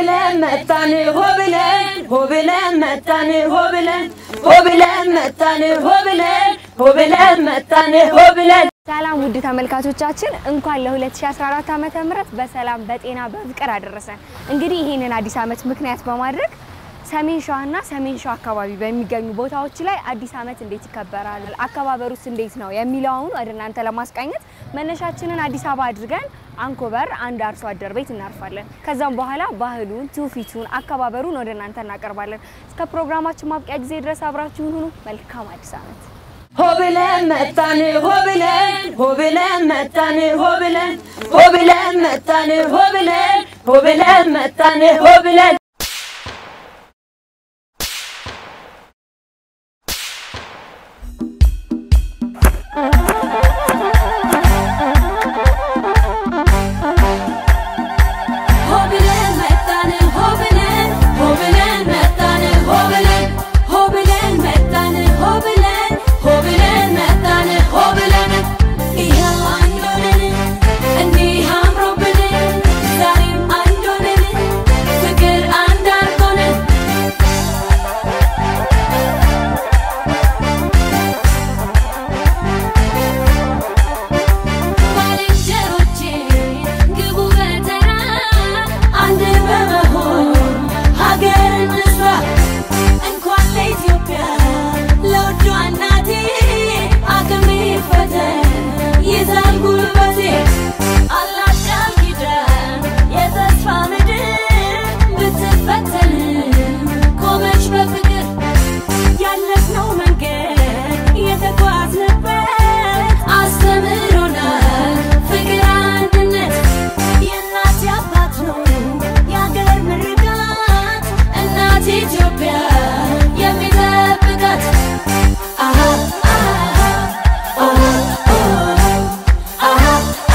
ብለን መጣን ሆ ብለን ሆ ብለን መጣን ሆ ብለን ሆ ብለን መጣን ሆ ብለን ሆ ብለን መጣን ሆ ብለን ሰላም ውድ ተመልካቾቻችን እንኳን ለ2014 ዓመተ ምህረት በሰላም በጤና በፍቅር አደረሰን። እንግዲህ ይህንን አዲስ ዓመት ምክንያት በማድረግ ሰሜን ሸዋና ሰሜን ሸዋ አካባቢ በሚገኙ ቦታዎች ላይ አዲስ ዓመት እንዴት ይከበራል፣ አከባበሩስ እንዴት ነው የሚለውን ወደ እናንተ ለማስቃኘት መነሻችንን አዲስ አበባ አድርገን አንኮበር አንድ አርሶ አደር ቤት እናርፋለን። ከዛም በኋላ ባህሉን፣ ትውፊቱን፣ አከባበሩን ወደ እናንተ እናቀርባለን። እስከ ፕሮግራማችን ማብቂያ ጊዜ ድረስ አብራችሁን ሁኑ። መልካም አዲስ ዓመት። ሆ ብለን መጣን ሆ ብለን ሆ ብለን መጣን ሆ ብለን ሆ ብለን መጣን ሆ ብለን ሆ ብለን መጣን ሆ ብለን ሆ ብለን መጣን ሆ ብለን ሆ ብለን መጣን ሆ ብለን ሆ ብለን መጣን ሆ ብለን ሆ ብለን መጣን ሆ ብለን ይኸው አንድ ሆነን እንዲህ አምሮብን ዛሬም አንድ ሆነን ፍቅር አንድ አድርጎን ባልንጀሮቼ ግቡ በተራ አንድ በመሆን ሀገር እንስራ እንኳን ለኢትዮጵያ ለውዷ እናቴ አቅሜ ፈተን ይዛል ጉልበቴ አላት ቃል ኪዳን የተስፋ ምድር ብትፈተን ቆመች በፍቅር ያለፍነው መንገድ የተጓዝንበት አስተምሮናል ፍቅር አንድነት የእናት አባት ነው የአገር ምርቃት እናት ኢትዮጵያ የሚጠብቃት አሃ አሃ አሃ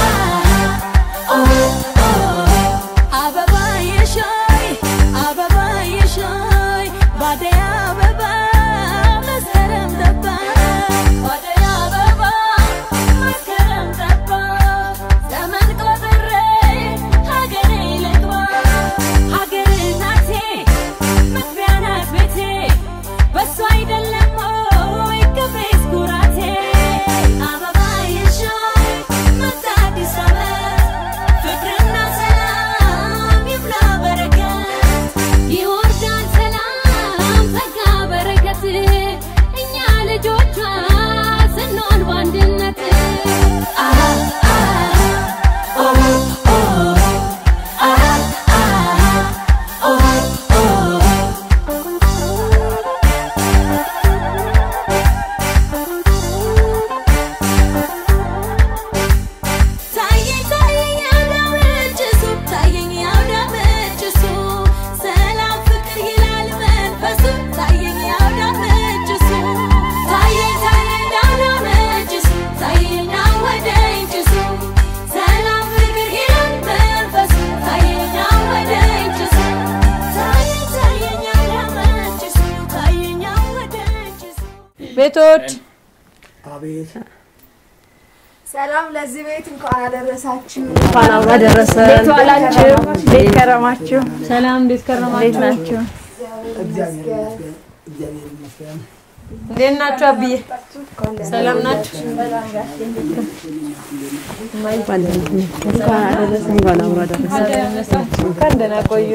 አበባ የሻይ አበባ የሻይ ባደይ አበባ መስከረም ጠባ ባደይ አበባ መስከረም ጠባ ዘመን ቆጥሬ ሀገሬ ልግባ ሀገር እናቴ መግቢያ ናት ቤቴ በሷ አይደለም ወይ ክብሬስ ኩራቴ አበባ የሻይ መጣ አዲስ ዓመት ፍቅርና ሰላም ይብላ በረከት ይወርዳል ሰላም ጸጋ በረከት እኛ ልጆቿ ስንሆን በአንድነት አሃ አሃ ኦ ኦ አሃ አሃ ኦ ታየኝ ታየኝ ያውዳመችሱ ታየኝ ያውዳመችሱ ሰላም ፍቅር ይላል መንፈሱ ታየኝ ያውዳመችሱ ታየኝ ታየኝ ያውዳመችሱ ታየኝ አወደኝችሱ ሰላም ፍቅር ይላል መንፈሱ ታየኝ አወደኝችሱ ታየኝ ታየኝ ያውዳመችሱ ታየኝ አወደኝችሱ ቤቶች አቤት ሰላም ለዚህ ቤት እንኳን አደረሳችሁ። እንኳን አብሮ አደረሰ እንዴት ዋላችሁ? እንዴት ከረማችሁ? ሰላም እንዴት ከረማችሁ እንዴት ናችሁ? እግዚአብሔር ይመስገን እግዚአብሔር ይመስገን እንዴት ናችሁ አብዬ ሰላም ናችሁ እንኳን ደህና ቆዩ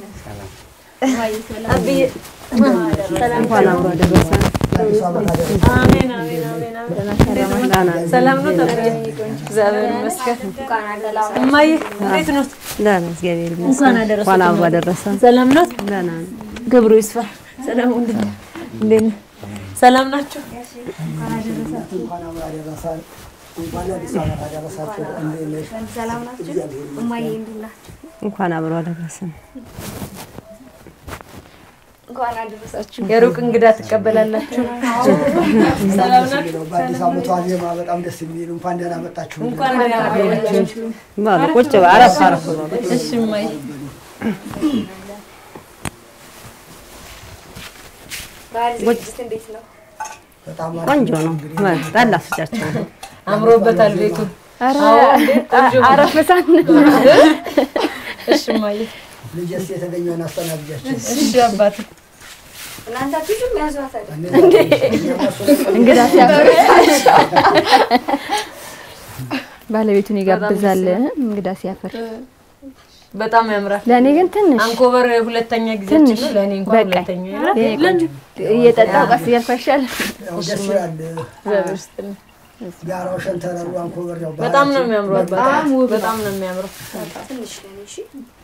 አብዬ እንኳን አብሮ አደረሰ ለአዲሱ ዓመት አደረሰ አሜን አሜን አሜን አሜን ሰላም ነው ተብዬ እግዚአብሔር ይመስገን እማዬ እንዴት ነው ደህና እግዚአብሔር ይመስገን። እንኳን አደረሰ እንኳን አብሮ አደረሰን። ሰላም ነው ደህና ነው። ክብሩ ይስፋ ሰላም እንዴት ነህ? እንዴት ነህ? ሰላም ናችሁ እንኳን አብሮ አደረሰን እንኳን ለአዲሱ ዓመት አደረሳችሁ እንዴት ነሽ ሰላም ናችሁ? እግዚአብሔር ይመስገን እማዬ እንዴት ናችሁ? እንኳን አብሮ አደረሰን። እንኳን አደረሳችሁ። የሩቅ እንግዳ ትቀበላላችሁ ሰላም ናችሁ ነው በአዲስ ዓመቱ ዋዜማ በጣም ደስ የሚል እንኳን ደህና መጣችሁ እንኳን ደህና ቆያችሁ በሉ ቁጭ በል፣ አረፍ አረፍ በሉ። እሺ እማዬ ባህል ዝግጅት እንዴት ነው? በጣም ቆንጆ ነው። በል፣ ጠላ ፍጫቸው። አምሮበታል ቤቱ ኧረ አዎ፣ እንዴት ቆንጆ ነው። አረፈሳን እሺ እማዬ ልጅስ የተገኘውን አስተናግጃችን እሺ አባት እናንተ ፊልም ያዟታል። እንግዳ ሲያፈር ባለቤቱን ይጋብዛል እንግዳ ሲያፈር። በጣም ያምራል። ለእኔ ግን ትንሽ አንኮበር ሁለተኛ ጊዜ ትንሽ ነው። ለእኔ እንኳን በቃኝ። ሁለተኛ የኔ ቆንጆ እየጠጣው ቀስ እያልኩ አይሻልም? ያው ደስ ይላል። እግዚአብሔር ይስጥልኝ። ጋራው ሸንተረሩ አንኮበር ያው በጣም ነው ባህላችን የሚያምረው። በጣም ውብ ነው። በጣም ነው የሚያምረው። ትንሽ ለኔ እሺ።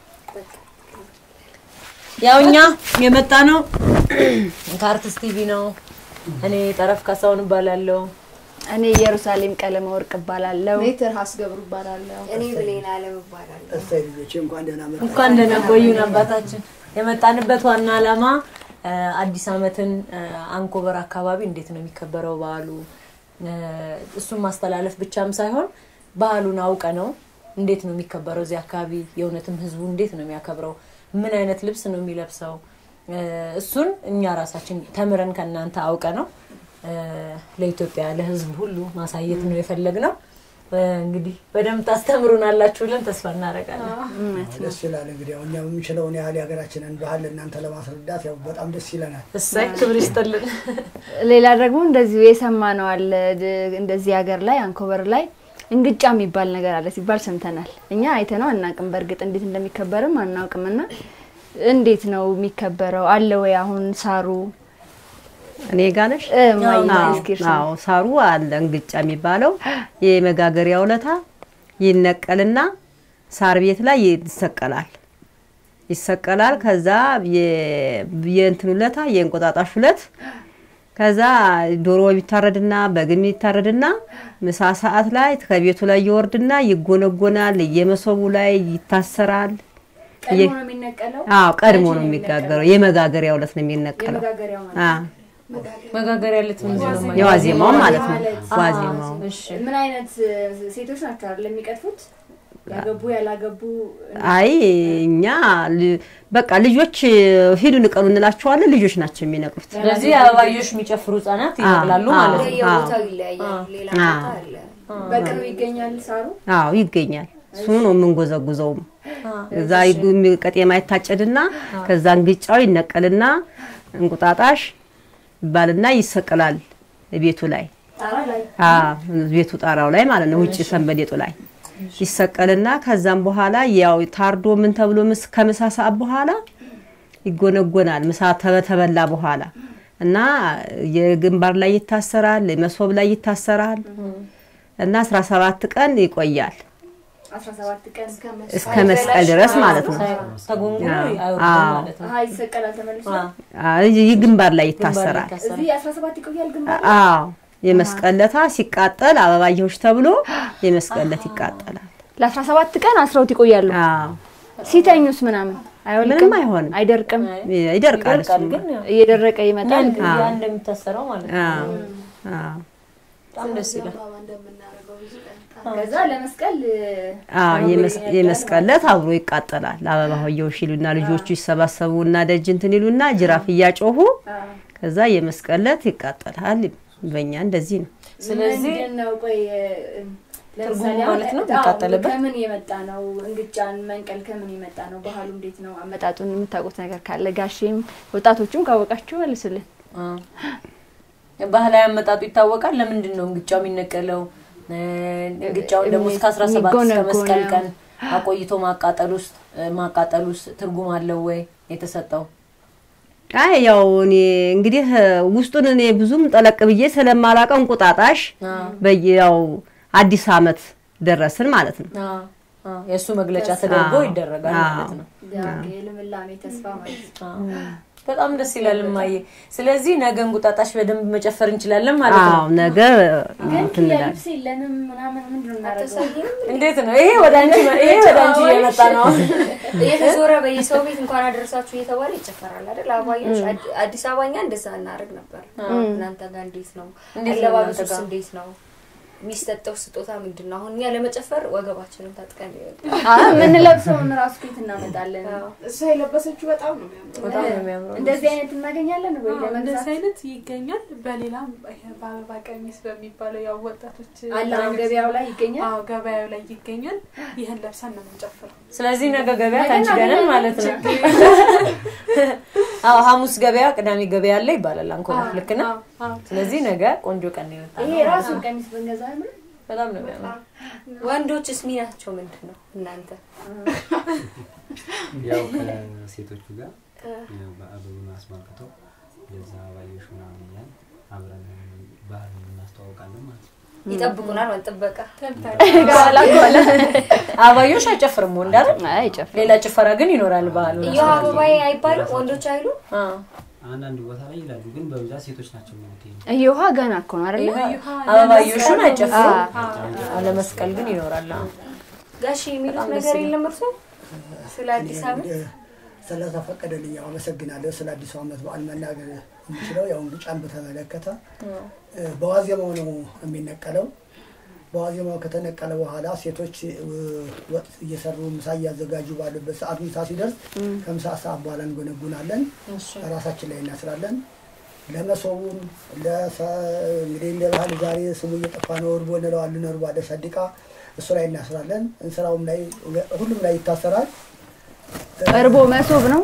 ያው እኛ የመጣ ነው ከአርቲስት ቲቪ ነው። እኔ ጠረፍ ካሳሁን እባላለሁ። እኔ ኢየሩሳሌም ቀለመ ወርቅ እባላለሁ። እኔ ትርሃስ ገብሩ እባላለሁ። እኔ ብሌን አለም እባላለሁ። እሰይ ልጆቼ እንኳን ደህና መጣ እንኳን ደህና ቆዩን አባታችን። የመጣንበት ዋና ዓላማ እ፣ አዲስ ዓመትን እ፣ አንኮበር አካባቢ እንዴት ነው የሚከበረው በዓሉ እ፣ እሱን ማስተላለፍ ብቻም ሳይሆን ባህሉን አውቀ ነው እንዴት ነው የሚከበረው እዚህ አካባቢ የእውነትም ህዝቡ እንዴት ነው የሚያከብረው ምን አይነት ልብስ ነው የሚለብሰው እ፣ እሱን እኛ ራሳችን ተምረን ከእናንተ አውቀ ነው እ፣ ለኢትዮጵያ ለህዝብ ሁሉ ማሳየት ነው የፈለግነው። እ፣ እንግዲህ በደንብ ታስተምሩናላችሁ ብለን ተስፋ እናደርጋለን። ደስ ይላል። እንግዲህ ያው እኛ የምንችለውን ያህል የሀገራችንን ባህል ለእናንተ ለማስረዳት ያው በጣም ደስ ይለናል። እሰይ ክብር ይስጥልን። ሌላ ደግሞ እንደዚሁ የሰማነው አለ ድ- እንደዚህ ሀገር ላይ አንኮበር ላይ እንግጫ የሚባል ነገር አለ ሲባል ሰምተናል። እኛ አይተነው አናውቅም። በእርግጥ እንዴት እንደሚከበርም አናውቅምና እንዴት ነው የሚከበረው? አለ ወይ አሁን ሳሩ እኔ ጋር ነሽ? እ፣ ማይ አዎ፣ እስኪ እርሱ አዎ፣ ሳሩ አለ እንግጫ የሚባለው የመጋገሪያ ውለታ ይነቀልና ሳር ቤት ላይ ይሰቀላል ይሰቀላል። ከዛ የ- የእንትን ውለታ የእንቁጣጣሽ ውለት ከዛ ዶሮ ይታረድና በግም ይታረድና ምሳ ሰዓት ላይ ከቤቱ ላይ ይወርድና ይጎነጎናል። የመሶቡ ላይ ይታሰራል። ቀድሞ ነው የሚነቀለው። አዎ ቀድሞ ነው የሚጋገረው። የመጋገሪያ ውለት ነው የሚነቀለው። የመጋገሪያው ማለት አዎ መጋገሪያ ልት ምንድን ነው ማለት? የዋዜማው ማለት ነው። ማለት ዋዜማው እሺ ምን አይነት እ፣ ሴቶች ናቸው አይደል የሚቀጥፉት? ያገቡ ያላገቡ አይ እኛ ል- በቃ ልጆች ሂዱ ንቀሉ እንላቸዋለን። ልጆች ናቸው የሚነቅሉት። ስለዚህ አበባዮሽ የሚጨፍሩ ህጻናት ይነቅላሉ አዎ፣ ማለት ነው። የቦታው ይለያያል። ሌላ ቦታ አለ። በቅርቡ ይገኛል ሳሩ። አዎ ይገኛል። እሱ ነው የምንጎዘጉዘውም። እዛ ይጉ- ቀጤማ ይታጨድና ከዛ እንግጫው ይነቀልና እንቁጣጣሽ ይባልና ይሰቀላል ቤቱ ላይ ጣራ ላይ አዎ ቤቱ ጣራው ላይ ማለት ነው። ውጭ ሰንበሌጡ ላይ ይሰቀልና ከዛም በኋላ ያው ታርዶ ምን ተብሎ ምስ ከምሳ ሰዓት በኋላ ይጎነጎናል። ምሳ ተበተበላ በኋላ እና የግንባር ላይ ይታሰራል፣ መሶብ ላይ ይታሰራል እና 17 ቀን ይቆያል 17 ቀን እስከ መስቀል ድረስ ማለት ነው። ተጎንጉኖ አይወርድም አዎ። ማለት ነው። አሀ ይሰቀላል ተመልሶ። አዎ። አዎ ይህ ግንባር ላይ ይታሰራል። ይታሰራል። እዚህ 17 ይቆያል ግን አዎ የመስቀለታ ሲቃጠል አበባየሆች ተብሎ የመስቀለት ይቃጠላል። ለ17 ቀን አስረውት ይቆያሉ። አዎ ሲተኙስ ምናምን አይወልቅም፣ ምንም አይሆንም። አይደርቅም። ይደርቃል ይደርቃል እሱማ። ግን ያው እየደረቀ ይመጣል። ያ ያ እንደሚታሰረው ማለት ነው። አዎ አዎ በጣም ደስ ይላል። ከዛ ለመስቀል አዎ የመስ- የመስቀለት አብሮ ይቃጠላል። አበባ ሆየውሽ ይሉና ልጆቹ ይሰባሰቡና ደጅ እንትን ይሉና ጅራፍ እያጮሁ ከዛ የመስቀለት ይቃጠላል። በእኛ እንደዚህ ነው። ስለዚህ ምንድን ነው ቆይ እ፣ ለምሳሌ ትርጉሙ አሁን ማለት ነው አዎ፣ የሚቃጠልበት? ከምን የመጣ ነው? እንግጫን መንቀል ከምን የመጣ ነው? ባህሉ እንዴት ነው? አመጣጡን የምታውቁት ነገር ካለ ጋሼም ወጣቶቹም ካወቃችሁ መልሱልን። አዎ። ባህላዊ አመጣጡ ይታወቃል። ለምንድን ነው እንግጫው የሚነቀለው? እ፣ እንግጫውን ደግሞ እስከ 17 እስከ የሚጎነጎነው። መስቀል ቀን አቆይቶ ማቃጠል ውስጥ ማቃጠል ውስጥ ትርጉም አለው ወይ የተሰጠው? አይ ያው እኔ እንግዲህ ውስጡን እኔ ብዙም ጠለቅ ብዬ ስለማላቀው እንቁጣጣሽ በያው አዲስ አመት ደረስን ማለት ነው። አዎ፣ አዎ። የእሱ መግለጫ ተደርጎ አዎ። ይደረጋል ማለት ነው። የልምላሜ ተስፋ ማለት ነው። አዎ። በጣም ደስ ይላል እማዬ። ስለዚህ ነገ እንቁጣጣሽ በደንብ መጨፈር እንችላለን ማለት ነው። አዎ ነገ ግን እንትን እንላለን። ልብስ የለንም ምናምን ምንድን ነው እናደርገው? እንዴት ነው ይሄ? ወደ አንቺ ይሄ ወደ አንቺ እየመጣ ነው። እየተዞረ በየሰው ቤት እንኳን አደረሳችሁ እየተባለ ይጨፈራል አይደል? አባዮች አዲ- አዲስ አበባኛ እንደዛ እናደርግ ነበር። እናንተ ጋር እንዴት ነው? እንዴት ነው እናንተ አለባበሱስ ጋር? እንዴት ነው? የሚሰጠው ስጦታ ምንድን ነው? አሁን እኛ ለመጨፈር ወገባችንን ታጥቀን ይወጣል። አዎ፣ የምንለብሰውን ራሱ ኬት እናመጣለን። እሷ የለበሰችው በጣም ነው የሚያምረው። በጣም ነው የሚያምረው። እንደዚህ አይነት እናገኛለን ወይ አዎ፣ ለመግዛት? እንደዚህ አይነት ይገኛል። በሌላም ይሄ በአበባ ቀሚስ በሚባለው ያው ወጣቶች አለ አሁን ገበያው ላይ ይገኛል። አዎ ገበያው ላይ ይገኛል። ይህን ለብሰን ነው የምንጨፍረው። ስለዚህ ነገ ገበያ ከአንቺ ጋር ነን ማለት ነው። አዎ ሐሙስ ገበያ፣ ቅዳሜ ገበያ አለ ይባላል አንኮበር። ልክ ነው። አዎ፣ አዎ። ስለዚህ ነገ ቆንጆ ቀን ነው የመጣው። ይሄ ራሱን ቀሚስ ብንገዛ አይምር? በጣም ነው የሚያምረው። ወንዶችስ ሚናቸው ምንድን ነው? እናንተ ያው ከሴቶቹ ጋር ያው በዓሉን አስመልክተው የዛ ባዮሽ ምናምን እያልን አብረን ባህሉን እናስተዋውቃለን ማለት ነው። ይጠብቁናል ማለት ጥበቃ አበባዮሽ አይጨፍርም ወንድ አይደል? አይ ጨፍ ሌላ ጭፈራ ግን ይኖራል ባህሉ። እየው አበባዬ አይባልም ወንዶች አይሉ አንዳንድ ቦታ ላይ ይላሉ፣ ግን በብዛት ሴቶች ናቸው የሚሉት ይሄን። እየውሃ ገና እኮ ነው አይደለ? አበባዮሹን አይጨፍሩም። አዎ። አዎ፣ ለመስቀል ግን ይኖራል። አዎ። ጋሽ የሚሉት ነገር የለም እርሶ ስለ አዲስ ዓመት ስለተፈቀደልኝ ያው አመሰግናለሁ። ስለ አዲሱ ዓመት በዓል መናገር የምችለው ያው እንግጫን በተመለከተ እ፣ በዋዜማው ነው የሚነቀለው። በዋዜማው ከተነቀለ በኋላ ሴቶች እ፣ ወጥ እየሰሩ ምሳ እያዘጋጁ ባሉበት ሰዓት ምሳ ሲደርስ ከምሳ ሰዓት በኋላ እንጎነጉናለን። ራሳችን ላይ እናስራለን። ለመሶቡም ለሰ- እንግዲህ እንደ ባህል ዛሬ ስሙ እየጠፋ ነው። እርቦ እንለዋለን። እርቦ አለ ሰድቃ እሱ ላይ እናስራለን። እንስራውም ላይ ሁሉም ላይ ይታሰራል። እርቦ መሶብ ነው።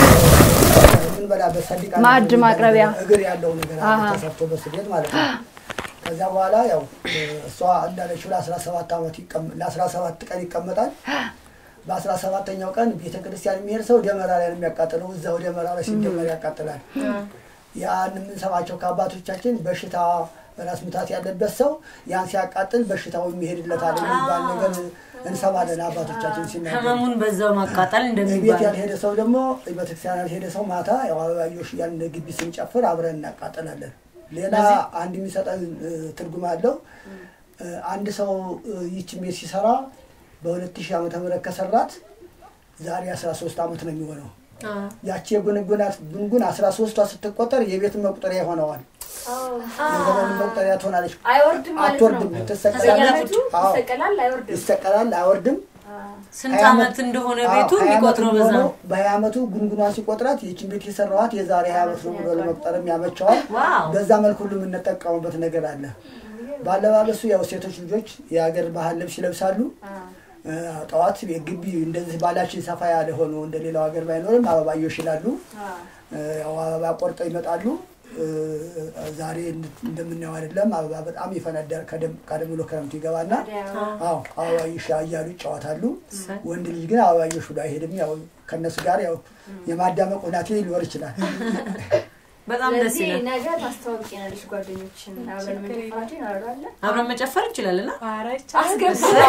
የምንበላበት ሰንዲቃ ማዕድ ነገር ማቅረቢያ። እግር ያለው ነገር አለ አሃ። ተሰርቶ በስሌት ማለት ነው። ከዚያ በኋላ ያው እሷ እንዳለችው ለአስራ ሰባት ዓመት ይቀም- ለአስራ ሰባት ቀን ይቀመጣል። በአስራ ሰባተኛው ቀን ቤተ ክርስቲያን የሚሄድ ሰው ደመራ ላይ ነው የሚያቃጥለው። እዛው ደመራ ላይ ሲደመር ያቃጥላል። ያን የምንሰማቸው ከአባቶቻችን በሽታ ራስ ምታት ያለበት ሰው ያን ሲያቃጥል በሽታው የሚሄድለታል የሚባል ነገር እንሰማለን አባቶቻችን ሲናገሩ። ህመሙን በዛው ማቃጠል ቤት እንደሚባል ያልሄደ ሰው ደግሞ ቤተክርስቲያን ያልሄደ ሰው ማታ ያው አበባዮሽ ያን ግቢ ስንጨፍር አብረን እናቃጥላለን። ሌላ አንድ የሚሰጠን እ፣ ትርጉም አለው። እ፣ አንድ ሰው እ፣ ይችን ቤት ሲሰራ በሁለት ሺህ ዓመተ ምህረት ከሰራት ዛሬ አስራ ሶስት ዓመት ነው የሚሆነው። ያቺ የጉንጉናት ጉንጉን አስራ ሶስቷ ስትቆጠር የቤትን መቁጠሪያ ይሆነዋል። የዘመን መቁጠሪያ ትሆናለች። አይወርድም ማለት ነው። አትወርድም፣ ትሰቀላለች። አዎ፣ ይሰቀላል፣ አይወርድም። ይሰቀላል፣ አይወርድም። ስንት ሀያ ዓመት እንደሆነ ቤቱ አዎ፣ ሀያ ዓመት የሚቆጥረው በዛ የሚሆነው ነው። በሀያ ዓመቱ ጉንጉኗን ሲቆጥራት ይችን ቤት የሰራዋት የዛሬ ሀያ ዓመት ነው ብሎ ለመቁጠርም ያመቸዋል። ዋው በዛ መልክ ሁሉ የምንጠቀሙበት ነገር አለ። በአለባበሱ ያው ሴቶች ልጆች የሀገር ባህል ልብስ ይለብሳሉ። እ፣ ጠዋት ግቢ እንደዚህ ባላችን ሰፋ ያለ ሆኖ እንደ ሌላው ሀገር ባይኖርም አበባዮሽ ይላሉ። እ፣ ያው አበባ ቆርጠው ይመጣሉ። እ፣ ዛሬ እንድ- እንደምናየው አይደለም። አበባ በጣም ይፈነዳል። ቀደም ቀደም ብሎ ክረምቱ ይገባና አዎ አበባዮሽ እያሉ ይጫወታሉ። ወንድ ልጅ ግን አበባዮሽ ብሎ አይሄድም። ያው ከእነሱ ጋር ያው የማዳመቅ ሁናቴ ሊኖር ይችላል። በጣም ደስ ስለዚህ ይላል። ነገ ታስተዋውቂናለሽ ጓደኞችን አብረን መጨፈራችን እናወራለን። አብረን መጨፈር እንችላለን። አ? ኧረ ይቻላል።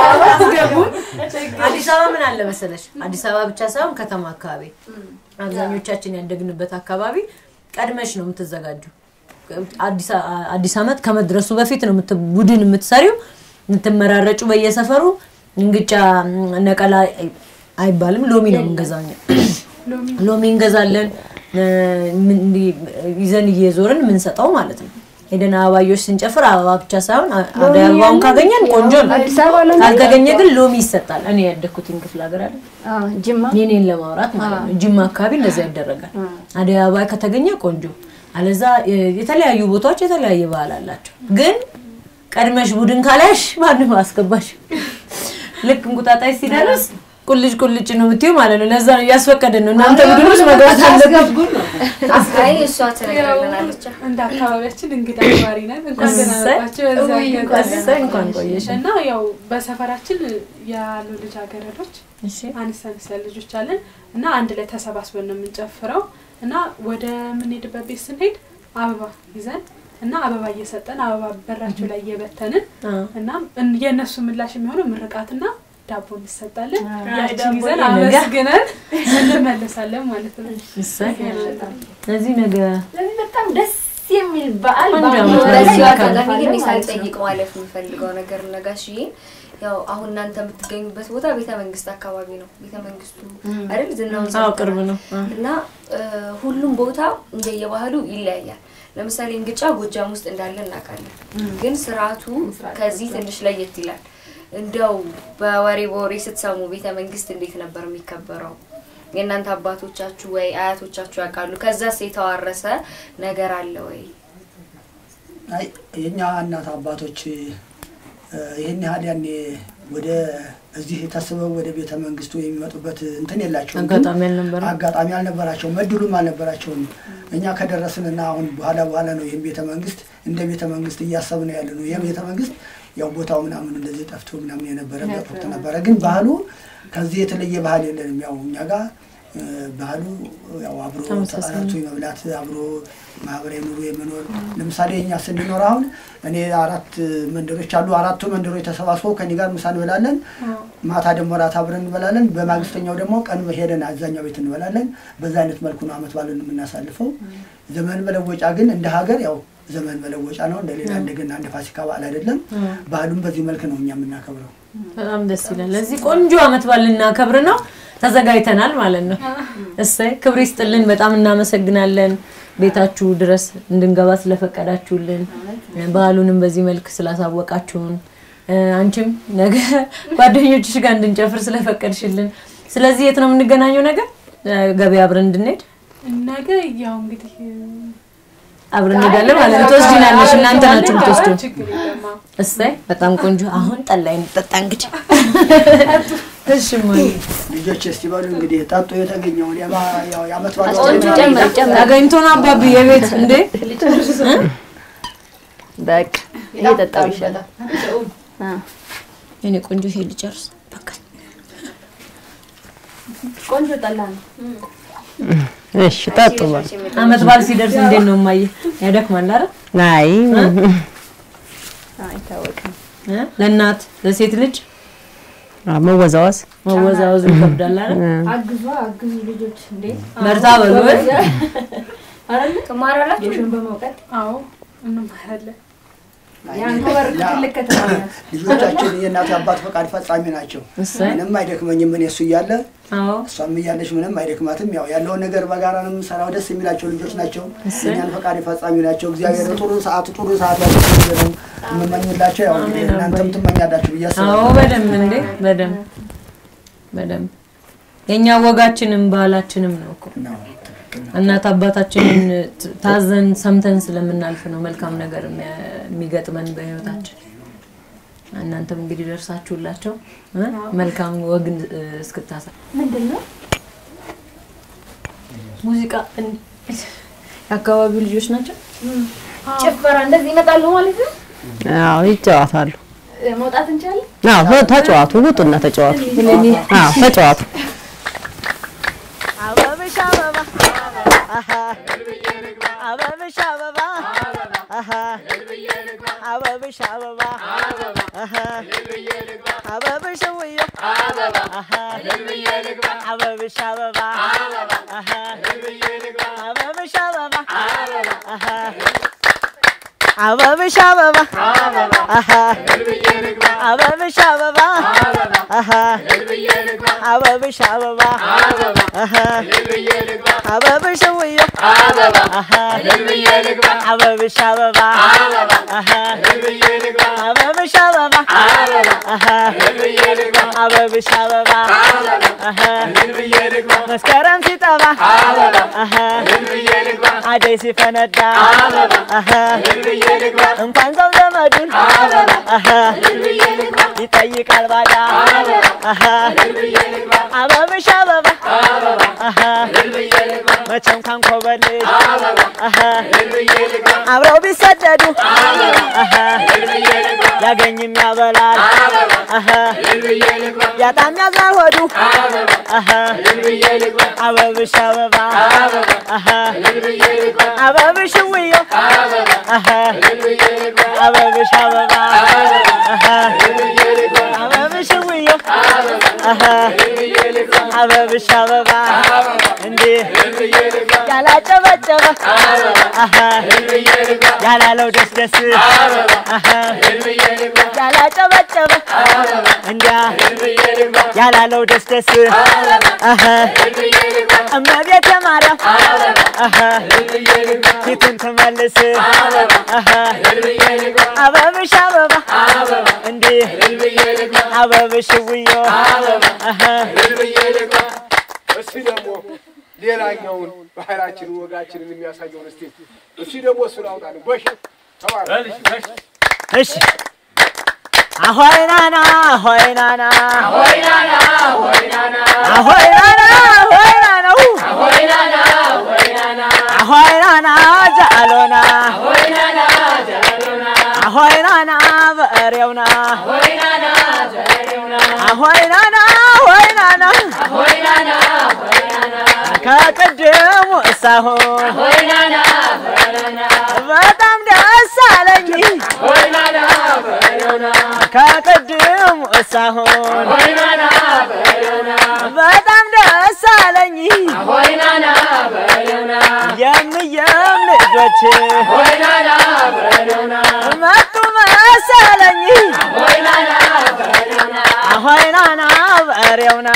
አዲስ አበባ ምን አለ መሰለሽ፣ አዲስ አበባ ብቻ ሳይሆን ከተማ አካባቢ አብዛኞቻችን ያደግንበት አካባቢ ቀድመሽ ነው የምትዘጋጁ። አዲስ አ- አዲስ ዓመት ከመድረሱ በፊት ነው የምት- ቡድን የምትሰሪው የምትመራረጩ በየሰፈሩ እንግጫ ም፣ ነቀላ አይ- አይባልም ሎሚ ነው የምንገዛው እኛ። ሎሚ እንገዛለን እ፣ ምን- እንዲህ ይዘን እየዞርን የምንሰጠው ማለት ነው። ሄደን አበባዮች ስንጨፍር አበባ ብቻ ሳይሆን አ- አደይ አበባውን ካገኘን ቆንጆ ነው። አዲስ አበባ ሎሚ ካልተገኘ ግን ሎሚ ይሰጣል። እኔ ያደግኩትን ክፍለ ሀገር አለ አዎ፣ ጅማ የኔን ለማውራት ማለት ነው። ጅማ አካባቢ እንደዛ ይደረጋል። አደይ አበባ ከተገኘ ቆንጆ፣ አለዛ እ፣ የተለያዩ ቦታዎች የተለያየ ባህል አላቸው። ግን ቀድመሽ ቡድን ካላሽ ማንም አስገባሽ። ልክ እንቁጣጣሽ ሲደርስ ቁልጭ ቁልጭ ነው የምትይው ማለት ነው። ለዛ ነው እያስፈቀደን ነው እናንተ ቡድን ውስጥ መግባት አለበት። አይ እሷ ትነግረናለች። እንደ አካባቢያችን እንግዳ አክባሪ ነን። እንኳን ደህና እሰይ። መጣችሁ። በዚህ አጋጣሚ እሰይ እንኳን ቆየሽ። እና ያው በሰፈራችን ያሉ ልጃገረዶች እሺ አነስ አነስ ያሉ ልጆች አለን እና አንድ ላይ ተሰባስበን ነው የምንጨፍረው እና ወደ የምንሄድበት ቤት ስንሄድ አበባ ይዘን እና አበባ እየሰጠን አበባ በራቸው ላይ እየበተንን አ፣ እና እን- የእነሱ ምላሽ የሚሆነው ምርቃትና ዳቦ እንሰጣለን። ያችን ዳቦ ይዘን ይሄ ነገር። አመስግነን እንመለሳለን ማለት ነው። እሰይ ስለዚህ ነገ ስለዚህ በጣም ደስ የሚል በዓል ቆንጆ በዓሉ ዓመት ላይ በዚሁ በዓል አጋጣሚ ግን እናሳልፋለን ማለት ነው። ሳልጠይቅ ማለፍ የምፈልገው ነገር ነጋሽዬ ያው አሁን እናንተ የምትገኙበት ቦታ ቤተ መንግስት አካባቢ ነው። ቤተ መንግስቱ አይደል ዝናውን አዎ ቅርብ ነው አ። እና እ፣ ሁሉም ቦታ እንደየባህሉ ይለያያል። ለምሳሌ እንግጫ ጎጃም ውስጥ እንዳለ እናውቃለን። ግን ስርዓቱ ከዚህ ትንሽ ለየት ይላል። እንደው በወሬ በወሬ ስትሰሙ ቤተ መንግስት እንዴት ነበር የሚከበረው? የእናንተ አባቶቻችሁ ወይ አያቶቻችሁ ያውቃሉ? ከዛስ የተዋረሰ ነገር አለ ወይ? አይ የኛ እናት አባቶች እ፣ ይህን ያህል ያኔ ወደ እዚህ ተስበው ወደ ቤተ መንግስቱ የሚመጡበት እንትን የላቸውም። ግን አጋጣሚ አልነበረም? አጋጣሚ አልነበራቸውም፣ እድሉም አልነበራቸውም። እኛ ከደረስንና አሁን በኋላ በኋላ ነው ይህም ቤተ መንግስት እንደ ቤተ መንግስት እያሰብን ያለ ነው። ይህም ቤተ መንግስት ያው ቦታው ምናምን እንደዚህ ጠፍቶ ምናምን የነበረበት ወቅት ነበረ። ግን ባህሉ ከዚህ የተለየ ባህል የለንም። ያው እኛ ጋር እ፣ ባህሉ ያው አብሮ ተመሳሳይ ተጠራርቶ የመብላት አብሮ ማህበራዊ ኑሮ የመኖር ለምሳሌ እኛ ስንኖር አሁን እኔ አራት መንደሮች አሉ። አራቱ መንደሮች ተሰባስበው ከኔ ጋር ምሳ እንበላለን። ማታ ደግሞ ራት አብረን እንበላለን። በማግስተኛው ደግሞ ቀን ሄደን አብዛኛው ቤት እንበላለን። በዛ አይነት መልኩ ነው አመት ባለን የምናሳልፈው። ዘመን መለወጫ ግን እንደ ሀገር ያው ዘመን መለወጫ ነው። እንደ ሌላ እንደገና እንደ ፋሲካ በዓል አይደለም። ባህሉም በዚህ መልክ ነው እኛ የምናከብረው። በጣም ደስ ይላል። ለዚህ ቆንጆ አመት በዓል ልናከብር ነው ተዘጋጅተናል ማለት ነው። እሰይ ክብር ይስጥልን። በጣም እናመሰግናለን ቤታችሁ ድረስ እንድንገባ ስለፈቀዳችሁልን፣ ባህሉንም በዚህ መልክ ስላሳወቃችሁን፣ እ፣ አንቺም ነገ ጓደኞችሽ ጋር እንድንጨፍር ስለፈቀድሽልን። ስለዚህ የት ነው የምንገናኘው? ነገ እ፣ ገበያ አብረን እንድንሄድ ነገ ያው እንግዲህ አብረን እንሄዳለን ማለት ነው። ትወስጂናለሽ፣ እናንተ ናችሁ የምትወስዱ። ችግር የለም። አዎ። እሰይ በጣም ቆንጆ። አሁን ጠላይ እንጠጣ እንግዲህ። እሺ እማዬ። ልጆች እስቲ በሉ እንግዲህ ጠጡ የተገኘውን የማ- ያው የአመት በዓል ጨምር ጨምር ተገኝቶ ነው አባቢ የቤት እንዴ በቃ እየጠጣው ይሻላል። አ፣ የኔ ቆንጆ ይሄ ልጨርስ በቃ ቆንጆ ጠላ ነው። እሺ ጠጡ በሉ። አመት በዓል ሲደርስ እንዴት ነው እማዬ? ያደክማል አይደል? አይ አይታወቅም። እ? ለእናት ለሴት ልጅ መወዛወዝ መወዛወዙ ይከብዳል አይደል? አግዟ አግዙ ልጆች እንዴ በርታ በሉ እ? አይደለ ትማራላችሁ? የሽን በመውቀት አዎ እንማራለን። የአንኮበር ትልቅ ከተማ ናት። ልጆቻችን የእናት አባት ፈቃድ ፈጻሚ ናቸው። እሰይ ምንም አይደክመኝም እኔ እሱ እያለ አዎ እሷም እያለች ምንም አይደክማትም። ያው ያለውን ነገር በጋራ ነው የምንሰራው። ደስ የሚላቸው ልጆች ናቸው። እኛን ፈቃድ ፈጻሚ ናቸው። እግዚአብሔር ጥሩ ሰዓት ጥሩ ሰዓት ያደርግ ነው የምመኝላቸው። ያው እንግዲህ እናንተም ትመኛላችሁ ብዬ አዎ አስባለሁ። በደንብ እንዴ በደንብ በደንብ የኛ ወጋችንም ባህላችንም ነው እኮ ነው፣ ትክክል ነው። እናት አባታችንን ት- ታዘን ሰምተን ስለምናልፍ ነው መልካም ነገር የሚያ- የሚገጥመን በህይወታችን። እናንተም እንግዲህ ደርሳችሁላቸው እ? መልካም ወግን እ፣ እስክታሳ ምንድን ነው ሙዚቃ እን- የአካባቢው ልጆች ናቸው። ጭፈራ እንደዚህ ይመጣሉ ማለት ነው። አዎ ይጫወታሉ። እ፣ መውጣት እንችላለን። አዎ ተጫዋቱ፣ ውጡና ተጫዋቱ። አዎ ተጫዋቱ። አበብሽ አበባ አሃ አበብሽ አበባ አሃ አበብሽ አበባ አሃ አበብሽ ውዮ አሃ አበብሽ አበባ አሃ አበብሽ አበባ አሃ አበብሽ አበባ አሃ አበብሽ አበባ አሃ አበብሽ አበባ አሃ አበብሽ ውዮ አሃ አበብሽ አበባ አሃ አበብሽ አበባ አሃ አበብሽ አበባ አሃ መስከረም ሲጠባ አሃ አደይ ሲፈነዳ አሃ እንኳን ሰው ዘመዱን አሃ ይጠይቃል ባዳ አሃ አበብሽ አበባ አሃ መቼም ካንኮበልሽ አሃ አብረው ቢሰደዱ አሃ ያገኝም ያበላል አሃ ያጣም ያዝናል ሆዱ አሃ አበብሽ አበባ አሃ አበብሽ ውዮ አሃ አበብሽ አበባ አሃ አበብሽ ውዮ አሃ አበብሽ አበባ እንዴ ያላጨበጨበ አሃ ያላለው ደስ ደስ አሃ ያላጨበጨበ እንዲያ ያላለው ደስ ደስ አሃ እመቤቴ ማርያም አሃ ፊቱን ትመልስ አሃ አበብሽ አበባ እንዲህ አበብሽ ውዮ አሃ እስቲ ደግሞ ሌላኛውን ባህላችንን ወጋችንን የሚያሳየውን እስቲ እስቲ ደግሞ እሱን አውጣልን። ጎሽ ተባረክ። እሺ አሆይናና አሆይናና አሆይናና አሆይናና አሆይናና ጃሎና አሆይናና በእሬውና አሆይናና አሆይናና ከቅድሙ እሳሁን በጣም ደስ አለኝ ከቅድሙ እሳሁን በጣም ደስ አለኝ የምየም ልጆች መጡ መሰለኝ አሆይናና በሬውና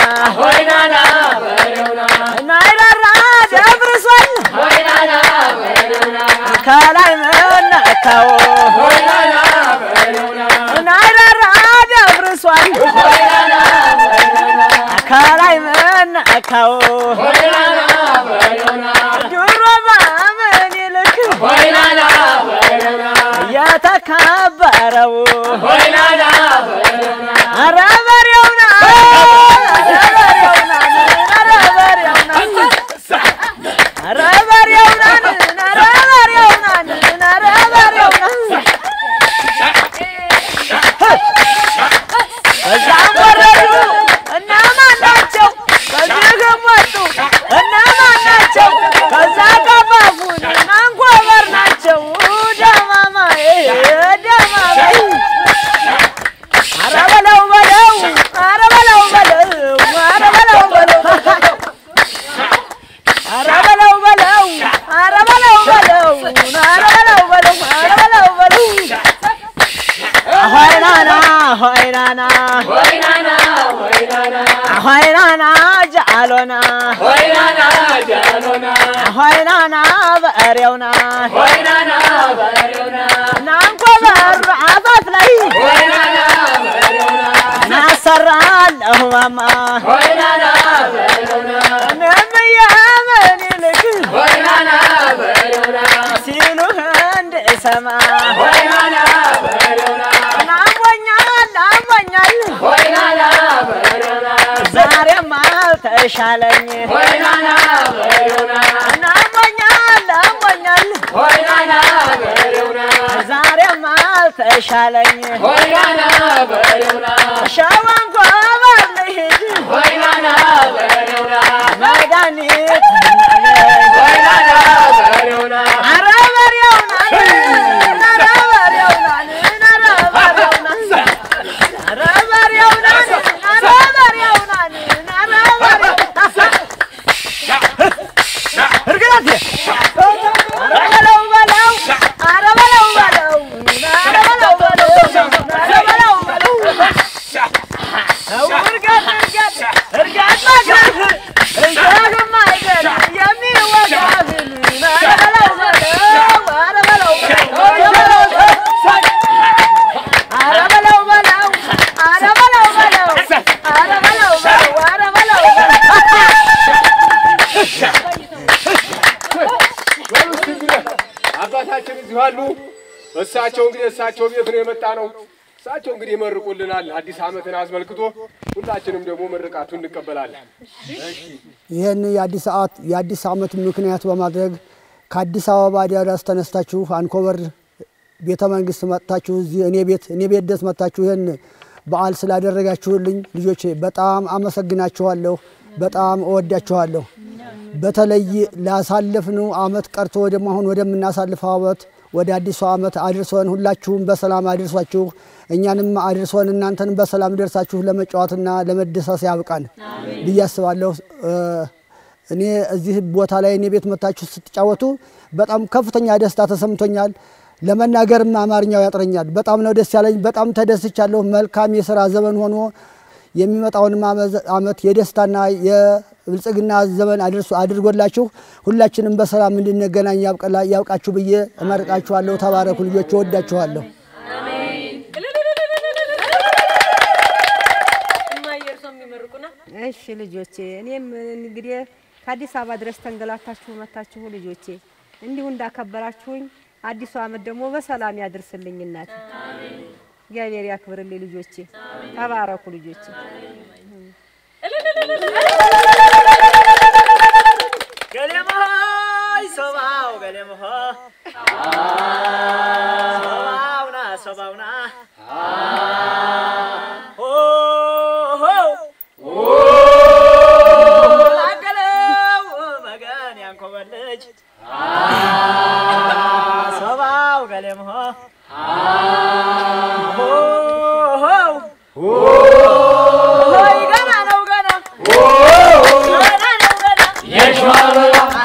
ናይራራ ደብርሷል ከላይ መነካው ናይራራ ደብርሷል ከላይ መነካው ድሮ በምን ይልክ የተከበረው ኧረ በሬውና ኧረ በሬውና ኧረ በሬውና ኧረ በሬውና ኧረ በሬውና በዛም ወረዱ እነማን ናቸው? በዚህም ወጡ እነማን ናቸው? ከዛ ቀፋፉን አንኮበር ናቸው። ደማማዬ ደማማዬ ኧረ በለው በለው ኧረ በለው በለው ኧረ በለው በለው ኧረ በለው በለው ኧረ በለው በለው ኧረ በለው በለው ኧረ በለው በለው አሆይናና አሆይናና አሆይናና ጃሎና አሆይናና በእሬውና ናንኮበር አፋፍ ላይ ናሰራለሁ ማማ እኔም የምን ይልክ ሲሉህ እንድሰማ ናሞኛል አሞኛል ዛሬም አልተሻለኝ ናሞኛል አሞኛል ዛሬም አልተሻለኝ ሸዋን ጎበር ልሂድ መድኃኒት ኧረ በሬውናን ኧረ በሬውናን ኧረ በሬውናን ኧረ በሬውናን ኧረ በሬውናን እርግጠት ኧረ በለው በለው ኧረ በለው በለው ኧረ በለው በለው ኧረ በለው በለው እርገጥ እርገጥ እርገጥ መግረፍ እሾህም አይደል የሚወጋህን ኧረ በለው በለው ኧረ በለው ኧረ በለው በለው ኧረ በለው በለው ኧረ በለው በለው ኧረ በለው በሉ እስቲ እንግዲህ አባታችን እዚሁ አሉ። እሳቸው እንግዲህ እሳቸው ቤት ነው የመጣ ነው። እሳቸው እንግዲህ ይመርቁልናል አዲስ ዓመትን አስመልክቶ፣ ሁላችንም ደግሞ ምርቃቱን እንቀበላለን። ይህን የአዲስ ሰዓት የአዲስ ዓመት ምክንያት በማድረግ ከአዲስ አበባ ድረስ ተነስታችሁ አንኮበር ቤተ መንግስት መጥታችሁ እዚህ እኔ ቤት እኔ ቤት ደስ መጥታችሁ ይህን በዓል ስላደረጋችሁልኝ ልጆቼ በጣም አመሰግናችኋለሁ። በጣም እወዳችኋለሁ። በተለይ ላሳለፍነው አመት ቀርቶ ደግሞ አሁን ወደምናሳልፈው አመት ወደ አዲሱ አመት አድርሶን ሁላችሁም በሰላም አድርሷችሁ እኛንም አድርሶን እናንተንም በሰላም ደርሳችሁ ለመጫወትና ለመደሰስ ያብቃን ብዬ አስባለሁ። እኔ እዚህ ቦታ ላይ እኔ ቤት መታችሁ ስትጫወቱ በጣም ከፍተኛ ደስታ ተሰምቶኛል። ለመናገርም አማርኛው ያጥረኛል። በጣም ነው ደስ ያለኝ። በጣም ተደስቻለሁ። መልካም የስራ ዘመን ሆኖ የሚመጣውን አመት የደስታና ብልጽግና ዘመን አድርሶ አድርጎላችሁ ሁላችንም በሰላም እንድንገናኝ ያብቀላ- ያብቃችሁ ብዬ እመርቃችኋለሁ። ተባረኩ ልጆች፣ እወዳችኋለሁ። እሺ ልጆቼ፣ እኔም እንግዲህ ከአዲስ አበባ ድረስ ተንገላታችሁ መታችሁ ልጆቼ፣ እንዲሁ እንዳከበራችሁኝ አዲሱ ዓመት ደግሞ በሰላም ያድርስልኝ እናቴ። እግዚአብሔር ያክብርልኝ ልጆቼ። ተባረኩ ልጆቼ። ገሌሞሆይ ሶባው ገሌሞሆ ሶባውና ሶባውና ላገለው መገን ያንኮበር ልጅ ሶባው ገሌሞሆ ሆይ ገና ነው ገና ገና ነው ገና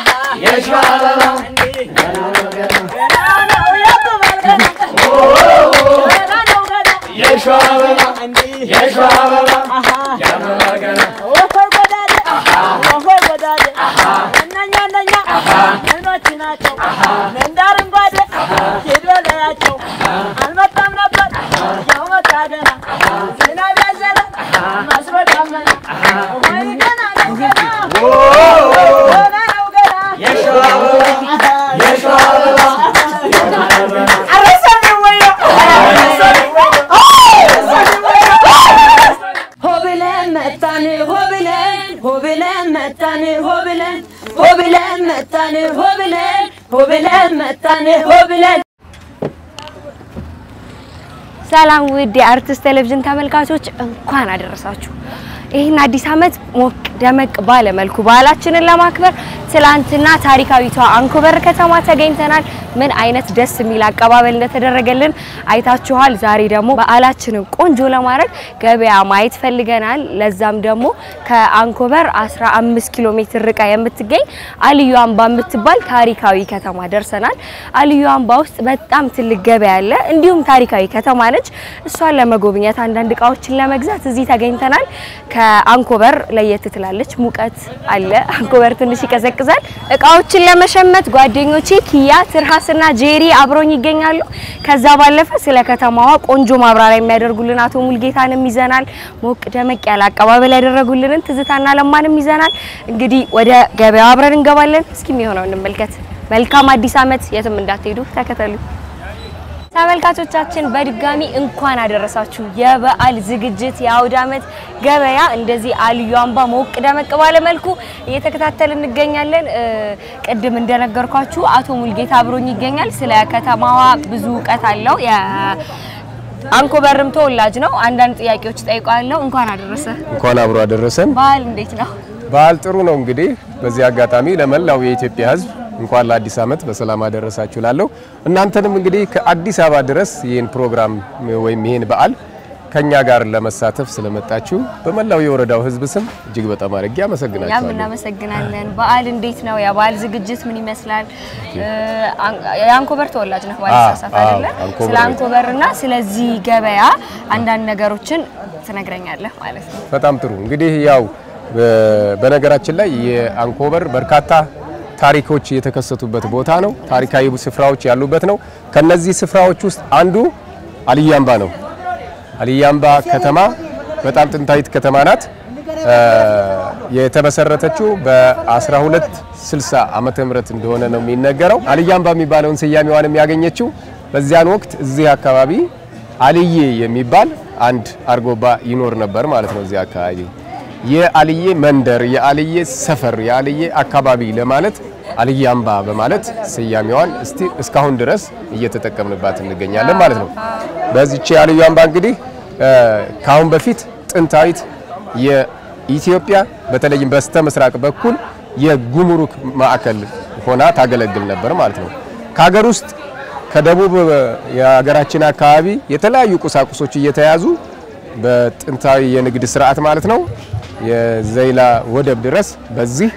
አልመጣም ነበር ያው መጣ ገና ዝናብ ያዘለ መስሎ ዳመና ወይ ገና ነው ገና ገና ነው ገና ሆብለን መጣን ሆብለን ሆብለን መጣን ሆብለን ሆብለን መጣን ሆብለን ሆብለን መጣን ሆብለን ሰላም ውድ የአርቲስት ቴሌቪዥን ተመልካቾች እንኳን አደረሳችሁ። ይህን አዲስ ዓመት ሞቅ ደመቅ ባለ መልኩ በዓላችንን ለማክበር ትላንትና ታሪካዊቷ አንኮበር ከተማ ተገኝተናል። ምን አይነት ደስ የሚል አቀባበል እንደተደረገልን አይታችኋል። ዛሬ ደግሞ በዓላችንን ቆንጆ ለማድረግ ገበያ ማየት ፈልገናል። ለዛም ደግሞ ከአንኮበር 15 ኪሎ ሜትር ርቃ የምትገኝ አልዩ አምባ የምትባል ታሪካዊ ከተማ ደርሰናል። አልዩ አምባ ውስጥ በጣም ትልቅ ገበያ አለ፣ እንዲሁም ታሪካዊ ከተማ ነች። እሷን ለመጎብኘት አንዳንድ እቃዎችን ለመግዛት እዚህ ተገኝተናል። ከአንኮበር ለየት ትላለች፣ ሙቀት አለ። አንኮበር ትንሽ ይቀዘቅዛል። እቃዎችን ለመሸመት ጓደኞቼ ኪያ፣ ትርሃስና ጄሪ አብሮኝ ይገኛሉ። ከዛ ባለፈ ስለ ከተማዋ ቆንጆ ማብራሪያ የሚያደርጉልን አቶ ሙልጌታንም ይዘናል። ሞቅ ደመቅ ያለ አቀባበል ያደረጉልንን ትዝታና ለማንም ይዘናል። እንግዲህ ወደ ገበያው አብረን እንገባለን። እስኪ የሚሆነው እንመልከት። መልካም አዲስ ዓመት። የትም እንዳትሄዱ ተከተሉ። ተመልካቾቻችን በድጋሚ እንኳን አደረሳችሁ። የበዓል ዝግጅት የአውደ ዓመት ገበያ እንደዚህ አልዩ አምባ ሞቅ ደመቅ ባለ መልኩ እየተከታተል እንገኛለን። እ፣ ቅድም እንደነገርኳችሁ አቶ ሙልጌታ አብሮኝ ይገኛል። ስለ ከተማዋ ብዙ እውቀት አለው። የአንኮበርም ተወላጅ ነው። አንዳንድ ጥያቄዎች ጠይቋለሁ። እንኳን አደረሰ። እንኳን አብሮ አደረሰን። በዓል እንዴት ነው? በዓል ጥሩ ነው። እንግዲህ በዚህ አጋጣሚ ለመላው የኢትዮጵያ ሕዝብ እንኳን ለአዲስ ዓመት በሰላም አደረሳችሁ ላለሁ እናንተንም እንግዲህ ከአዲስ አበባ ድረስ ይህን ፕሮግራም ወይም ይህን በዓል ከኛ ጋር ለመሳተፍ ስለመጣችሁ በመላው የወረዳው ሕዝብ ስም እጅግ በጣም አድርጌ እኛም አመሰግናችኋለሁ። እናመሰግናለን። በዓል እንዴት ነው? የበዓል ዝግጅት ምን ይመስላል? እ፣ አን- የአንኮበር ተወላጅ ነህ ባልሳሳት አዎ፣ አይደለ? አንኮበር ስለ ነኝ። አንኮበር እና ስለዚህ ገበያ አንዳንድ ነገሮችን ትነግረኛለህ ማለት ነው። በጣም ጥሩ እንግዲህ ያው በ- በነገራችን ላይ የአንኮበር በርካታ ታሪኮች የተከሰቱበት ቦታ ነው። ታሪካዊ ስፍራዎች ያሉበት ነው። ከነዚህ ስፍራዎች ውስጥ አንዱ አልያምባ ነው። አልያምባ ከተማ በጣም ጥንታዊት ከተማ ናት። እ፣ የተመሰረተችው በ1260 ዓመተ ምህረት እንደሆነ ነው የሚነገረው። አልያምባ የሚባለውን ስያሜዋንም ያገኘችው በዚያን ወቅት እዚህ አካባቢ አልዬ የሚባል አንድ አርጎባ ይኖር ነበር ማለት ነው። እዚህ አካባቢ የአልዬ መንደር፣ የአልዬ ሰፈር፣ የአልዬ አካባቢ ለማለት አልዬ አምባ በማለት ስያሜዋን እስቲ እስካሁን ድረስ እየተጠቀምንባት እንገኛለን ማለት ነው። በዚች የአልዬ አምባ እንግዲህ እ፣ ከአሁን በፊት ጥንታዊት የኢትዮጵያ በተለይም በስተ ምስራቅ በኩል የጉምሩክ ማዕከል ሆና ታገለግል ነበር ማለት ነው። ከሀገር ውስጥ ከደቡብ የሀገራችን አካባቢ የተለያዩ ቁሳቁሶች እየተያዙ በጥንታዊ የንግድ ስርዓት ማለት ነው የዘይላ ወደብ ድረስ በዚህ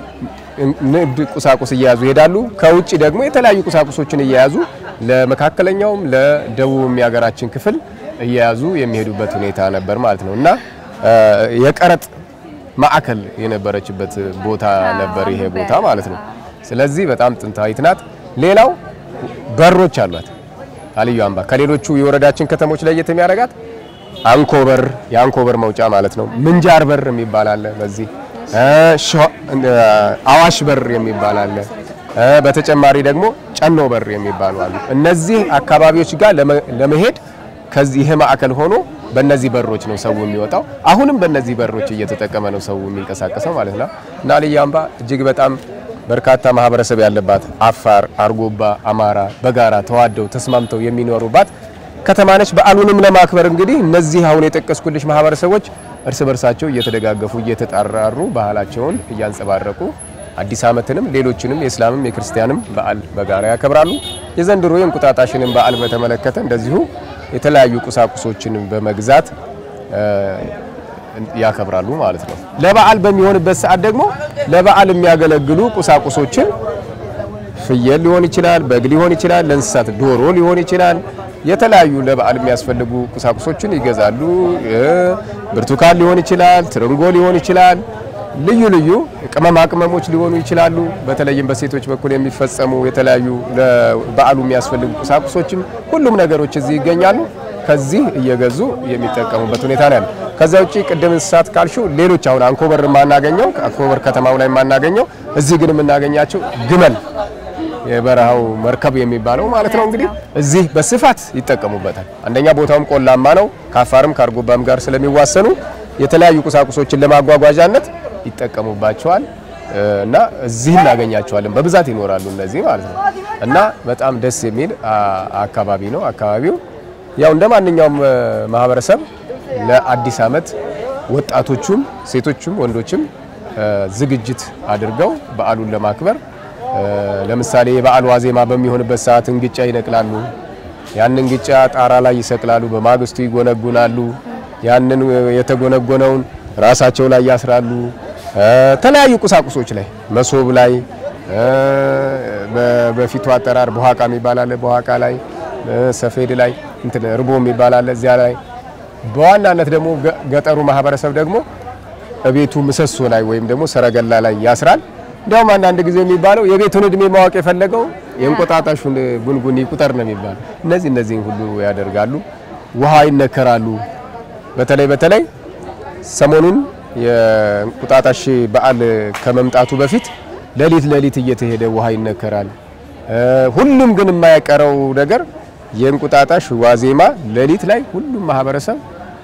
ንግድ ቁሳቁስ እየያዙ ይሄዳሉ። ከውጭ ደግሞ የተለያዩ ቁሳቁሶችን እየያዙ ለመካከለኛውም ለደቡብም የሀገራችን ክፍል እየያዙ የሚሄዱበት ሁኔታ ነበር ማለት ነው እና እ፣ የቀረጥ ማዕከል የነበረችበት ቦታ ነበር ይሄ ቦታ ማለት ነው። ስለዚህ በጣም ጥንታዊት ናት። ሌላው በሮች አሏት። አልዩ አምባ ከሌሎቹ የወረዳችን ከተሞች ለየት የሚያደርጋት አንኮበር የአንኮበር መውጫ ማለት ነው። ምንጃር በር የሚባል አለ። በዚህ እ ሸዋ- እ አዋሽ በር የሚባል አለ። እ በተጨማሪ ደግሞ ጨኖ በር የሚባሉ አሉ። እነዚህ አካባቢዎች ጋር ለመ- ለመሄድ ከዚህ ይሄ ማዕከል ሆኖ በእነዚህ በሮች ነው ሰው የሚወጣው። አሁንም በእነዚህ በሮች እየተጠቀመ ነው ሰው የሚንቀሳቀሰው ማለት ነው እና አልዩ አምባ እጅግ በጣም በርካታ ማህበረሰብ ያለባት አፋር፣ አርጎባ፣ አማራ በጋራ ተዋደው ተስማምተው የሚኖሩባት ከተማ ነች። በዓሉንም ለማክበር እንግዲህ እነዚህ አሁን የጠቀስኩልሽ ማህበረሰቦች እርስ በርሳቸው እየተደጋገፉ እየተጣራሩ ባህላቸውን እያንጸባረቁ አዲስ ዓመትንም ሌሎችንም የእስላምም የክርስቲያንም በዓል በጋራ ያከብራሉ። የዘንድሮ የእንቁጣጣሽንም በዓል በተመለከተ እንደዚሁ የተለያዩ ቁሳቁሶችን በመግዛት እ፣ ያከብራሉ ማለት ነው። ለበዓል በሚሆንበት ሰዓት ደግሞ ለበዓል የሚያገለግሉ ቁሳቁሶችን ፍየል ሊሆን ይችላል፣ በግ ሊሆን ይችላል፣ ለእንስሳት ዶሮ ሊሆን ይችላል። የተለያዩ ለበዓል የሚያስፈልጉ ቁሳቁሶችን ይገዛሉ። እ፣ ብርቱካን ሊሆን ይችላል፣ ትርንጎ ሊሆን ይችላል፣ ልዩ ልዩ ቅመማ ቅመሞች ሊሆኑ ይችላሉ። በተለይም በሴቶች በኩል የሚፈጸሙ የተለያዩ ለበዓሉ የሚያስፈልጉ ቁሳቁሶችም ሁሉም ነገሮች እዚህ ይገኛሉ። ከዚህ እየገዙ የሚጠቀሙበት ሁኔታ ነው ያለው። ከዛ ውጪ ቅድም እንስሳት ካልሽው ሌሎች አሁን አንኮበር የማናገኘው አንኮበር ከተማው ላይ የማናገኘው እዚህ ግን የምናገኛቸው ግመል የበረሃው መርከብ የሚባለው ማለት ነው። እንግዲህ እዚህ በስፋት ይጠቀሙበታል። አንደኛ ቦታውም ቆላማ ነው። ከአፋርም ከአርጎባም ጋር ስለሚዋሰኑ የተለያዩ ቁሳቁሶችን ለማጓጓዣነት ይጠቀሙባቸዋል እ፣ እና እዚህ እናገኛቸዋለን። በብዛት ይኖራሉ እነዚህ ማለት ነው እና በጣም ደስ የሚል አ- አካባቢ ነው አካባቢው ያው እንደ ማንኛውም እ፣ ማህበረሰብ ለአዲስ ዓመት ወጣቶቹም ሴቶቹም ወንዶችም እ፣ ዝግጅት አድርገው በዓሉን ለማክበር እ፣ ለምሳሌ የበዓል ዋዜማ በሚሆንበት ሰዓት እንግጫ ይነቅላሉ። ያንን እንግጫ ጣራ ላይ ይሰቅላሉ። በማግስቱ ይጎነጉናሉ። ያንን እ፣ የተጎነጎነውን ራሳቸው ላይ ያስራሉ። እ፣ ተለያዩ ቁሳቁሶች ላይ መሶብ ላይ እ፣ በ- በፊቱ አጠራር በኋቃ የሚባል አለ። በኋቃ ላይ እ፣ ሰፌድ ላይ እንትን እርቦ የሚባል አለ። እዚያ ላይ በዋናነት ደግሞ ገ- ገጠሩ ማህበረሰብ ደግሞ እቤቱ ምሰሶ ላይ ወይም ደግሞ ሰረገላ ላይ ያስራል። እንዲያውም አንዳንድ ጊዜ የሚባለው የቤቱን እድሜ ማወቅ የፈለገው የእንቆጣጣሹን ጉንጉን ይቁጠር ነው የሚባለው። እነዚህ እነዚህን ሁሉ ያደርጋሉ። ውሃ ይነከራሉ። በተለይ በተለይ ሰሞኑን የእንቁጣጣሽ በዓል ከመምጣቱ በፊት ሌሊት ሌሊት እየተሄደ ውሃ ይነከራል። እ፣ ሁሉም ግን የማይቀረው ነገር የእንቁጣጣሽ ዋዜማ ሌሊት ላይ ሁሉም ማህበረሰብ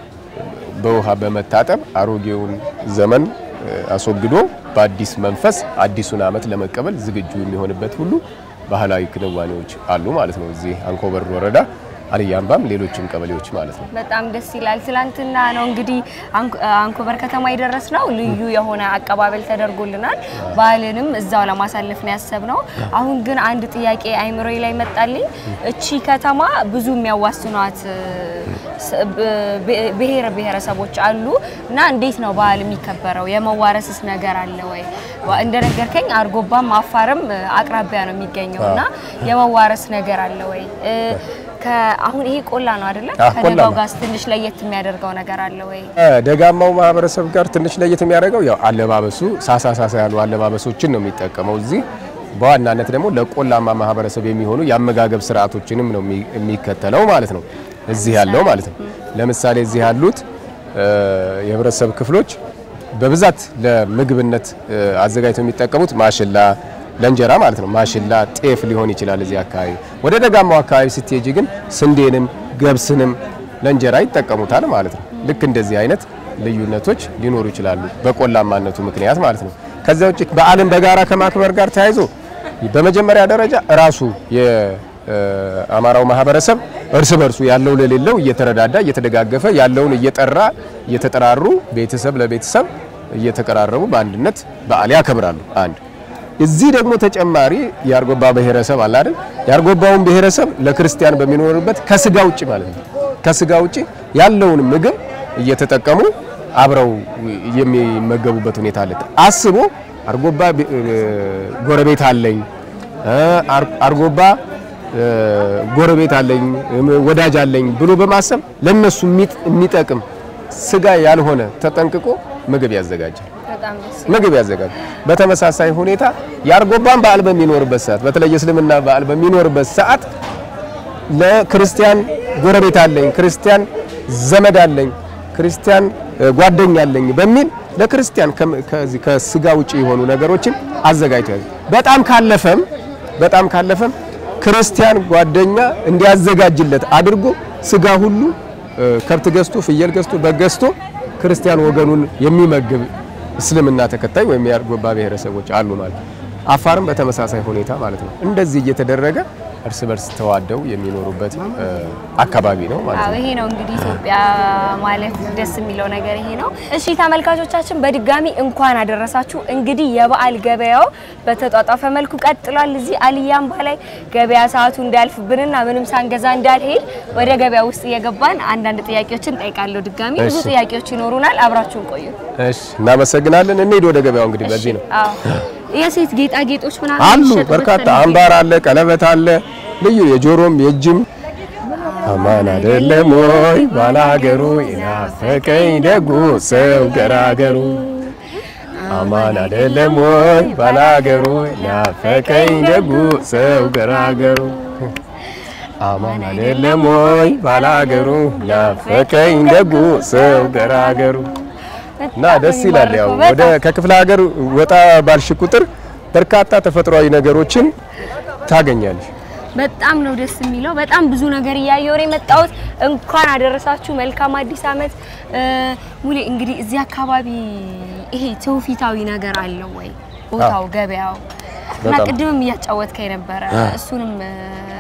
በውሃ በመታጠብ አሮጌውን ዘመን እ፣ አስወግዶ በአዲስ መንፈስ አዲሱን ዓመት ለመቀበል ዝግጁ የሚሆንበት ሁሉ ባህላዊ ክንዋኔዎች አሉ ማለት ነው። እዚህ አንኮበር ወረዳ አልዩ አምባም ሌሎችም ቀበሌዎች ማለት ነው። በጣም ደስ ይላል። ትላንትና ነው እንግዲህ አንኮ- አንኮበር ከተማ የደረስ ነው። ልዩ የሆነ አቀባበል ተደርጎልናል። ባህልንም እዛው ለማሳለፍ ነው ያሰብነው። አሁን ግን አንድ ጥያቄ አይምሮዬ ላይ መጣልኝ። እቺ ከተማ ብዙ የሚያዋስኗት እ፣ ስ- ብ- ብ- ብሔር ብሔረሰቦች አሉ እና እንዴት ነው ባህል የሚከበረው? የመዋረስስ ነገር አለ ወይ? ዋ- እንደነገርከኝ አርጎባም አፋርም እ፣ አቅራቢያ ነው የሚገኘው እና የመዋረስ ነገር አለ ወይ? እ፣ ከ- አሁን ይሄ ቆላ ነው አይደለ? አዎ፣ ቆላ ከደጋው ነው። ጋር ትንሽ ለየት የሚያደርገው ነገር አለ ወይ? ደጋማው ማህበረሰብ ጋር ትንሽ ለየት የሚያደርገው ያው አለባበሱ ሳሳ ሳሳ ያሉ አለባበሶችን ነው የሚጠቀመው። እዚህ በዋናነት ደግሞ ለቆላማ ማህበረሰብ የሚሆኑ የአመጋገብ ስርዓቶችንም ነው የሚ- የሚከተለው ማለት ነው። እዚህ ያለው ማለት ነው። ለምሳሌ እዚህ ያሉት እ፣ የህብረተሰብ ክፍሎች በብዛት ለምግብነት እ፣ አዘጋጅተው የሚጠቀሙት ማሽላ ለእንጀራ ማለት ነው። ማሽላ፣ ጤፍ ሊሆን ይችላል እዚህ አካባቢ። ወደ ደጋማው አካባቢ ስትሄጂ ግን ስንዴንም ገብስንም ለእንጀራ ይጠቀሙታል ማለት ነው። ልክ እንደዚህ አይነት ልዩነቶች ሊኖሩ ይችላሉ በቆላማነቱ ምክንያት ማለት ነው። ከዚያ ውጭ በዓልን በጋራ ከማክበር ጋር ተያይዞ በመጀመሪያ ደረጃ ራሱ የአማራው ማህበረሰብ እርስ በርሱ ያለው ለሌለው እየተረዳዳ እየተደጋገፈ ያለውን እየጠራ እየተጠራሩ ቤተሰብ ለቤተሰብ እየተቀራረቡ በአንድነት በዓል ያከብራሉ። አንድ እዚህ ደግሞ ተጨማሪ የአርጎባ ብሔረሰብ አለ አይደል? የአርጎባውን ብሔረሰብ ለክርስቲያን በሚኖርበት ከስጋ ውጭ ማለት ነው ከስጋ ውጭ ያለውን ምግብ እየተጠቀሙ አብረው የሚመገቡበት ሁኔታ አለ። አስቦ አርጎባ ብ- እ፣ ጎረቤት አለኝ እ፣ አር- አርጎባ እ፣ ጎረቤት አለኝ እም፣ ወዳጅ አለኝ ብሎ በማሰብ ለነሱ የሚጥ- የሚጠቅም ስጋ ያልሆነ ተጠንቅቆ ምግብ ያዘጋጃል። በጣም ደስ ምግብ ያዘጋጁ። በተመሳሳይ ሁኔታ የአርጎባን በዓል በሚኖርበት ሰዓት በተለይ የእስልምና በዓል በሚኖርበት ሰዓት ለክርስቲያን ጎረቤት አለኝ፣ ክርስቲያን ዘመድ አለኝ፣ ክርስቲያን እ፣ ጓደኛ አለኝ በሚል ለክርስቲያን ከም- ከዚህ ከስጋ ውጪ የሆኑ ነገሮችን አዘጋጅቷል። በጣም ካለፈም በጣም ካለፈም ክርስቲያን ጓደኛ እንዲያዘጋጅለት አድርጎ ስጋ ሁሉ እ፣ ከብት ገዝቶ ፍየል ገዝቶ በግ ገዝቶ ክርስቲያን ወገኑን የሚመግብ እስልምና ተከታይ ወይም የአርጎባ ብሔረሰቦች አሉ ማለት ነው። አፋርም በተመሳሳይ ሁኔታ ማለት ነው። እንደዚህ እየተደረገ እርስ በርስ ተዋደው የሚኖሩበት እ፣ አካባቢ ነው ማለት አዎ ነው። ይሄ ነው እንግዲህ ኢትዮጵያ ማለት ደስ የሚለው ነገር ይሄ ነው። እሺ ተመልካቾቻችን በድጋሚ እንኳን አደረሳችሁ። እንግዲህ የበዓል ገበያው በተጧጧፈ መልኩ ቀጥሏል። እዚህ አልያምባ ላይ ገበያ ሰዓቱ እንዳያልፍብንና ምንም ሳንገዛ እንዳልሄድ ወደ ገበያ ውስጥ እየገባን አንዳንድ ጥያቄዎችን ጠይቃለሁ። ድጋሚ ብዙ እሺ። ጥያቄዎች ይኖሩናል። አብራችሁን ቆዩ። እሺ፣ እናመሰግናለን። እንሂድ ወደ ገበያው። እንግዲህ በዚህ ነው አዎ የሴት ጌጣጌጦች ምናምን አሉ የሚሸጡበት በርካታ ነው። አምባር አለ፣ ቀለበት አለ፣ ልዩ የጆሮም የእጅም አማን አይደለም ወይ ባላገሩ ይናፈቀኝ ደጉ ሰው ገራገሩ አማን አይደለም ወይ ባላገሩ ይናፈቀኝ ደጉ ሰው ገራገሩ አማን አይደለም ወይ ባላገሩ ይናፈቀኝ ደጉ ሰው ገራገሩ እና ደስ ይላል። ያው ወደ ከክፍለ ሀገር ወጣ ባልሽ ቁጥር በርካታ ተፈጥሯዊ ነገሮችን ታገኛለሽ። በጣም ነው ደስ የሚለው። በጣም ብዙ ነገር እያየሁ ነው የመጣሁት። እንኳን አደረሳችሁ። መልካም አዲስ ዓመት። እ፣ ሙሌ እንግዲህ እዚህ አካባቢ ይሄ ትውፊታዊ ነገር አለው ወይ ቦታው፣ ገበያው እና በጣም። ቅድምም እያጫወትከኝ ነበረ። እሱንም እ፣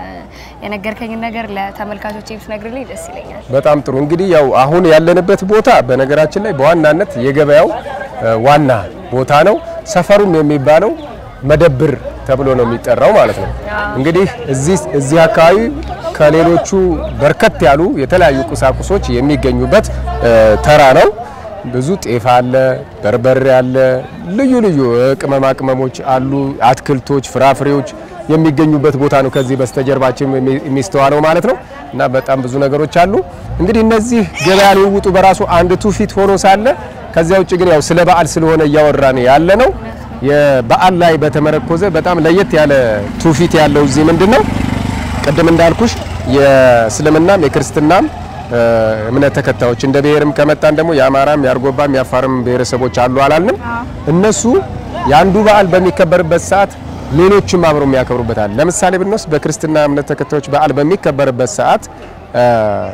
የነገርከኝን ነገር ለተመልካቾች ብትነግርልኝ ደስ ይለኛል። በጣም ጥሩ። እንግዲህ ያው አሁን ያለንበት ቦታ በነገራችን ላይ በዋናነት የገበያው እ፣ ዋና ቦታ ነው። ሰፈሩም የሚባለው መደብር ተብሎ ነው የሚጠራው ማለት ነው። እንግዲህ እዚህ እዚህ አካባቢ ከሌሎቹ በርከት ያሉ የተለያዩ ቁሳቁሶች የሚገኙበት እ፣ ተራ ነው። ብዙ ጤፍ አለ፣ በርበሬ አለ፣ ልዩ ልዩ እ፣ ቅመማ ቅመሞች አሉ፣ አትክልቶች፣ ፍራፍሬዎች የሚገኙበት ቦታ ነው። ከዚህ በስተጀርባችን የሚ- የሚስተዋለው ማለት ነው እና በጣም ብዙ ነገሮች አሉ። እንግዲህ እነዚህ ገበያ ልውውጡ በራሱ አንድ ትውፊት ሆኖ ሳለ ከዚያ ውጭ ግን ያው ስለ በዓል ስለሆነ እያወራን ያለ ነው። የበዓል ላይ በተመረኮዘ በጣም ለየት ያለ ትውፊት ያለው እዚህ ምንድን ነው ቅድም እንዳልኩሽ የእስልምናም የክርስትናም እ፣ እምነት ተከታዮች እንደ ብሔርም ከመጣን ደግሞ የአማራም የአርጎባም የአፋርም ብሔረሰቦች አሉ አላልንም? እነሱ የአንዱ በዓል በሚከበርበት ሰዓት ሌሎችም አብረው የሚያከብሩበታል። ለምሳሌ ብንወስድ በክርስትና እምነት ተከታዮች በዓል በሚከበርበት ሰዓት እ፣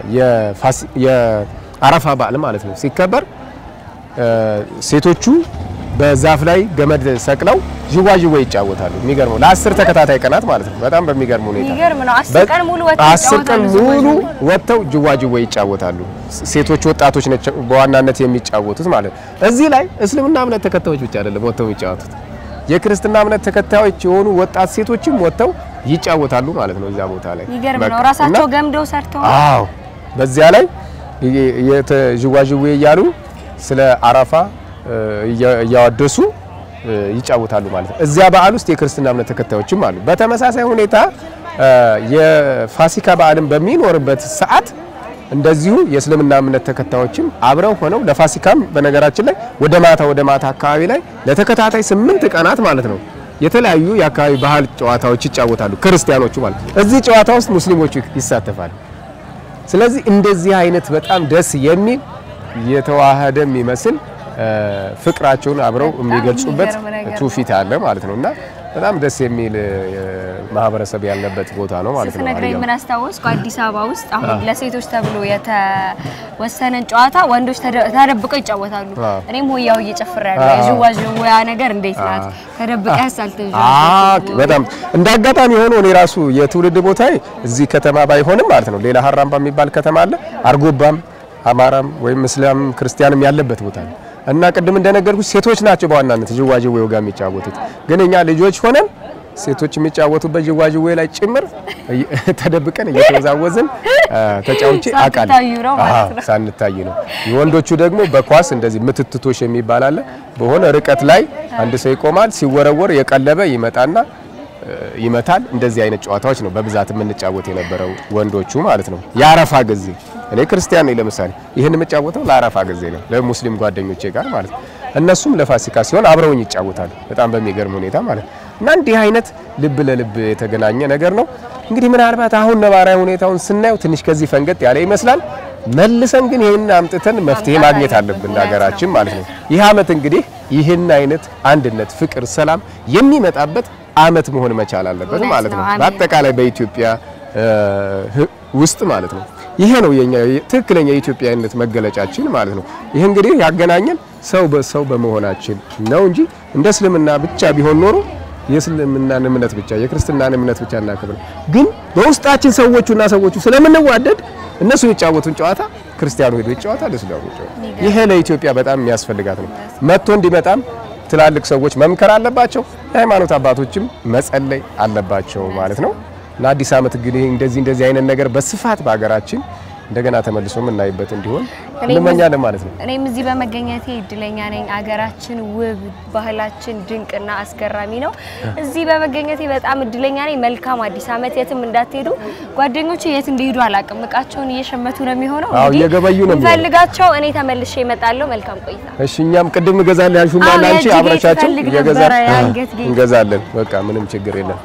የፋሲ- የአረፋ በዓል ማለት ነው ሲከበር እ፣ ሴቶቹ በዛፍ ላይ ገመድ ሰቅለው ዥዋዥዌ ይጫወታሉ። የሚገርመው ለአስር ተከታታይ ቀናት ማለት ነው። በጣም በሚገርም ሁኔታ የሚገርም ነው። አስር በ- ቀን ሙሉ ወጥተው አስር ቀን ይጫወታሉ ሙሉ ዝዋዥዌ። ወጥተው ጅዋጅዌ ይጫወታሉ። ሴቶች ወጣቶች ናቸው በዋናነት የሚጫወቱት ማለት ነው። እዚህ ላይ እስልምና እምነት ተከታዮች ብቻ አይደለም ወጥተው የሚጫወቱት የክርስትና እምነት ተከታዮች የሆኑ ወጣት ሴቶችም ወጥተው ይጫወታሉ ማለት ነው። እዚያ ቦታ ላይ የሚገርም በቃ ነው። ራሳቸው እና- ገምደው ሰርተው አዎ በዚያ ላይ የ- የተ- ዥዋዥዌ እያሉ ስለ አረፋ እ፣ እያ- እያወደሱ እ፣ ይጫወታሉ ማለት ነው። እዚያ በዓል ውስጥ የክርስትና እምነት ተከታዮችም አሉ። በተመሳሳይ ሁኔታ እ፣ የፋሲካ በዓልን በሚኖርበት ሰዓት እንደዚሁ የእስልምና እምነት ተከታዮችም አብረው ሆነው ለፋሲካም በነገራችን ላይ ወደ ማታ ወደ ማታ አካባቢ ላይ ለተከታታይ ስምንት ቀናት ማለት ነው የተለያዩ የአካባቢ ባህል ጨዋታዎች ይጫወታሉ ክርስቲያኖቹ ማለት ነው። እዚህ ጨዋታ ውስጥ ሙስሊሞቹ ይሳተፋሉ። ስለዚህ እንደዚህ አይነት በጣም ደስ የሚል የተዋሃደ የሚመስል እ፣ ፍቅራቸውን አብረው የሚገልጹበት የሚገርም ነገር ነው። ትውፊት አለ ማለት ነው እና በጣም ደስ የሚል እ፣ ማህበረሰብ ያለበት ቦታ ነው ማለት ነው። ስትነግረኝ አልያም። ምን አስታወስኩ? አዲስ አበባ ውስጥ አሁን ለሴቶች ተብሎ የተወሰነን ጨዋታ ወንዶች ተደ- ተደብቀው ይጫወታሉ። አዎ። እኔም ሆያው እየጨፍር ያለ አዎ። የዥዋዥዌያ ነገር እንዴት ናት? ተደብቀህ ሳልተዥ አዎ በጣም እንደ አጋጣሚ ሆኖ እኔ ራሱ የትውልድ ቦታዬ እዚህ ከተማ ባይሆንም ማለት ነው ሌላ ሀራምባ የሚባል ከተማ አለ። አርጎባም አማራም ወይም እስላም ክርስቲያንም ያለበት ቦታ ነው እና ቅድም እንደነገርኩሽ ሴቶች ናቸው በዋናነት ዥዋዥዌው ጋር የሚጫወቱት። ግን እኛ ልጆች ሆነን ሴቶች የሚጫወቱበት ዥዋዥዌ ላይ ጭምር እየ- ተደብቀን እየተወዛወዝን አ፣ ተጫውቼ አውቃለሁ። ሳትታዩ ነው ማለት አዎ፣ ነው። ሳንታይ ነው። የወንዶቹ ደግሞ በኳስ እንደዚህ ምትትቶሽ የሚባል አለ። በሆነ ርቀት ላይ አንድ ሰው ይቆማል፣ ሲወረወር የቀለበ ይመጣና እ፣ ይመታል። እንደዚህ አይነት ጨዋታዎች ነው በብዛት የምንጫወት የነበረው ወንዶቹ ማለት ነው። የአረፋ ጊዜ እኔ ክርስቲያን ነኝ ለምሳሌ ይህን የምጫወተው ለአረፋ ጊዜ ነው፣ ለሙስሊም ጓደኞቼ ጋር ማለት ነው። እነሱም ለፋሲካ ሲሆን አብረውኝ ይጫወታሉ። በጣም በሚገርም ሁኔታ ማለት ነው። እና እንዲህ አይነት ልብ ለልብ የተገናኘ ነገር ነው። እንግዲህ ምናልባት አሁን ነባራዊ ሁኔታውን ስናየው ትንሽ ከዚህ ፈንገጥ ያለ ይመስላል። መልሰን ግን ይህን አምጥተን መፍትሄ ማግኘት አለብን ለሀገራችን ማለት ነው። ይህ አመት እንግዲህ ይህን አይነት አንድነት፣ ፍቅር፣ ሰላም የሚመጣበት አመት መሆን መቻል አለበት እውነት ማለት ነው። ነው። አሜን። በአጠቃላይ በኢትዮጵያ እ, ህ- ውስጥ ማለት ነው። ይሄ ነው የኛ ትክክለኛ የኢትዮጵያዊነት መገለጫችን ማለት ነው። ይህ እንግዲህ ያገናኘን ሰው በሰው በመሆናችን ነው እንጂ እንደ እስልምና ብቻ ቢሆን ኖሮ የእስልምናን እምነት ብቻ የክርስትናን እምነት ብቻ እናከብር። ግን በውስጣችን ሰዎቹና ሰዎቹ ስለምንዋደድ እነሱ የሚጫወቱን ጨዋታ ክርስቲያኑ ሄዶ ይጫወታል፣ እስላሙ ይጫወታል። ይሄ ለኢትዮጵያ በጣም የሚያስፈልጋት ነው። መጥቶ እንዲመጣም ትላልቅ ሰዎች መምከር አለባቸው፣ የሃይማኖት አባቶችም መጸለይ አለባቸው ማለት ነው። ለአዲስ ዓመት እንግዲህ እንደዚህ እንደዚህ አይነት ነገር በስፋት በሀገራችን እንደገና ተመልሶ የምናይበት እንዲሆን እኔም እንመኛለን ማለት ነው። እኔም እዚህ በመገኘቴ እድለኛ ነኝ። አገራችን ውብ፣ ባህላችን ድንቅና አስገራሚ ነው። እዚህ በመገኘቴ በጣም እድለኛ ነኝ። መልካም አዲስ ዓመት። የትም እንዳትሄዱ ጓደኞቹ የት እንደሄዱ አላውቅም። እቃቸውን እየሸመቱ ነው የሚሆነው። አዎ፣ እንግዲህ እየገበዩ ነው የሚሆነው። እንፈልጋቸው። እኔ ተመልሼ እመጣለሁ። መልካም ቆይታ። እሺ እኛም ቅድም እገዛለሁ ያልሽው አዎ፣ ማን አንቺ የእጅ ጌጥ አብረሻቸው ፈልግ እየገዛ ነበረ፣ የአንገት ጌጥ። እንገዛለን። በቃ ምንም ችግር የለም።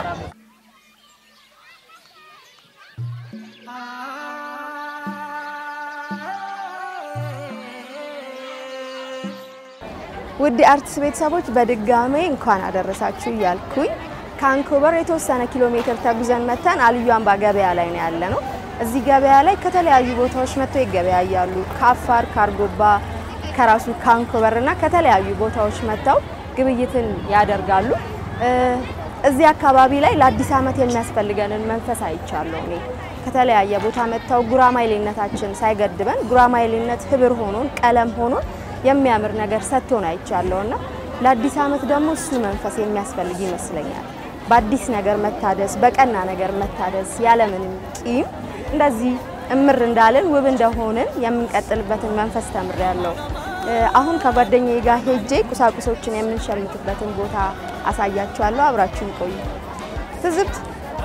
ውድ አርትስ ቤተሰቦች በድጋሜ እንኳን አደረሳችሁ እያልኩኝ ከአንኮበር የተወሰነ ኪሎ ሜትር ተጉዘን መተን አልዩ አምባ ገበያ ላይ ነው ያለ ነው። እዚህ ገበያ ላይ ከተለያዩ ቦታዎች መጥተው ይገበያያሉ። ከአፋር፣ ከአርጎባ፣ ከራሱ ከአንኮበር እና ከተለያዩ ቦታዎች መጥተው ግብይትን ያደርጋሉ። እ፣ እዚህ አካባቢ ላይ ለአዲስ ዓመት የሚያስፈልገንን መንፈስ አይቻለሁ እኔ ከተለያየ ቦታ መጥተው ጉራማይሌነታችን ሳይገድበን ጉራማይሌነት ህብር ሆኖን ቀለም ሆኖን የሚያምር ነገር ሰጥቶን አይቻለሁና ለአዲስ ዓመት ደግሞ እሱ መንፈስ የሚያስፈልግ ይመስለኛል። በአዲስ ነገር መታደስ፣ በቀና ነገር መታደስ ያለምንም ቂም እንደዚህ እምር እንዳልን ውብ እንደሆንን የምንቀጥልበትን መንፈስ ተምሬያለሁ። እ፣ አሁን ከጓደኛዬ ጋር ሄጄ ቁሳቁሶችን የምንሸምትበትን ቦታ አሳያችኋለሁ። አብራችሁን ቆዩ። ትዝብት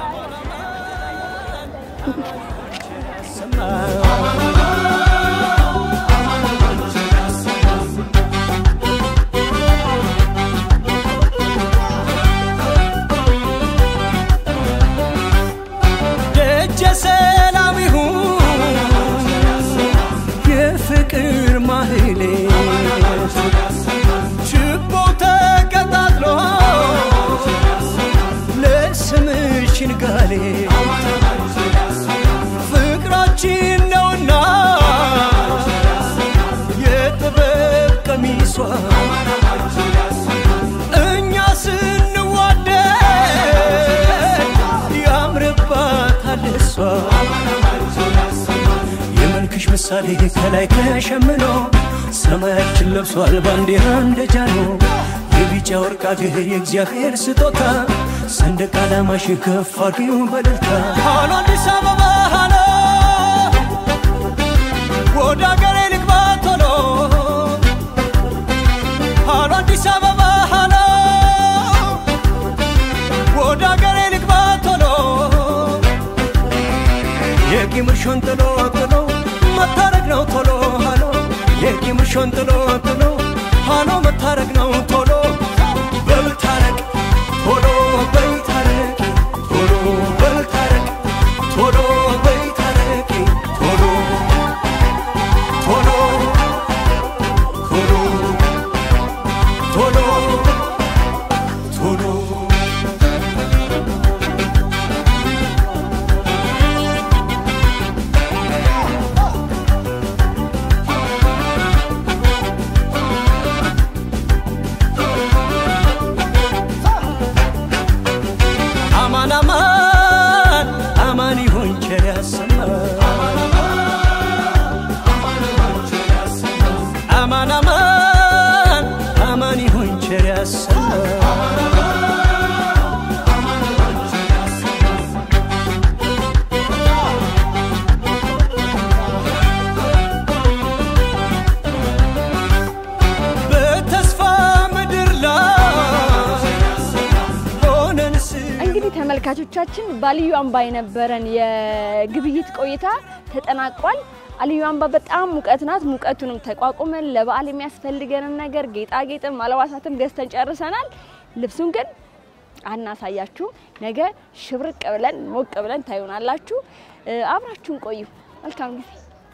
ደጀ ሰላም ይሁን የፍቅር ማህሌ ችቦ ተቀጣጥሎ ለስምሽ ንጋሌ ፍቅራችን ነውና የጥበብ ቀሚሷ እኛ ስንዋደድ ያምርባታል እሷ የመልክሽ ምሳሌ ከላይ ተሸምኖ ሰማያችን ለብሷል ባንዲራ እንደ ጃኖ የቢጫ ወርቅ አገር የእግዚአብሔር ስጦታ ሰንደቅ ዓላማሽ ከፍ አድርጊው በደልታ ሃሎ አዲስ አበባ ሃሎ ወደ አገሬ ልግባ ቶሎ ሃሎ አዲስ አበባ ሃሎ ወደ አገሬ ልግባ ቶሎ የቂምርሾን ጥሎ ጥሎ መታረቅ ነው ቶሎ ሃሎ የቂምርሾን ጥሎ ጥሎ ሃሎ መታረቅ ነው ቶሎ በልታረቅ ቶሎ በልታረቅ ቶሎ በልታረቅ ቶሎ በልታረቅ ቶሎ ቶሎ ቶሎ ቶሎ ቶሎ አማን አማን አማን ይሁን ቸር ያሰማን አማን አማን አማን ይሁን ቸር ያሰማን በተስፋ ምድር ላይ ሆነን እንግዲህ ተመልካቾቻችን ባልዩ አምባ የነበረን የግብይት ቆይታ ተጠናቋል። አልዩ አምባ በጣም ሙቀት ናት። ሙቀቱንም ተቋቁመን ለበዓል የሚያስፈልገንን ነገር ጌጣጌጥም አልባሳትም ገዝተን ጨርሰናል። ልብሱን ግን አናሳያችሁም። ነገ ሽብርቅ ብለን ሞቅ ብለን ታዩናላችሁ። እ፣ አብራችሁን ቆዩ። መልካም ጊዜ።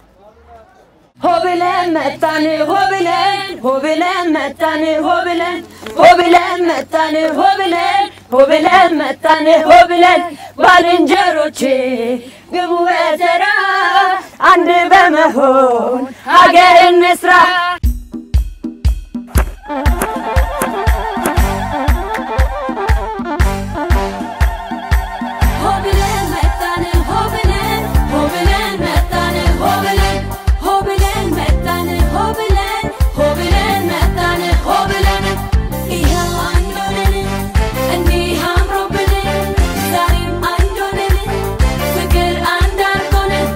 ሆብለን መጣን ሆብለን ሆብለን መጣን ሆብለን ሆብለን መጣን ሆብለን ሆብለን መጣን ሆብለን ባልንጀሮቼ ግቡ በተራ አንድ በመሆን ሀገር እንስራ። ሆብለን መጣን ሆብለን ሆብለን መጣን ሆብለን ሆብለን መጣን ሆብለን ሆብለን መጣን ሆብለን ይኸው አንድ ሆነን እንዲህ አምሮብን ዛሬም አንድ ሆነን ፍቅር አንድ አድርጎን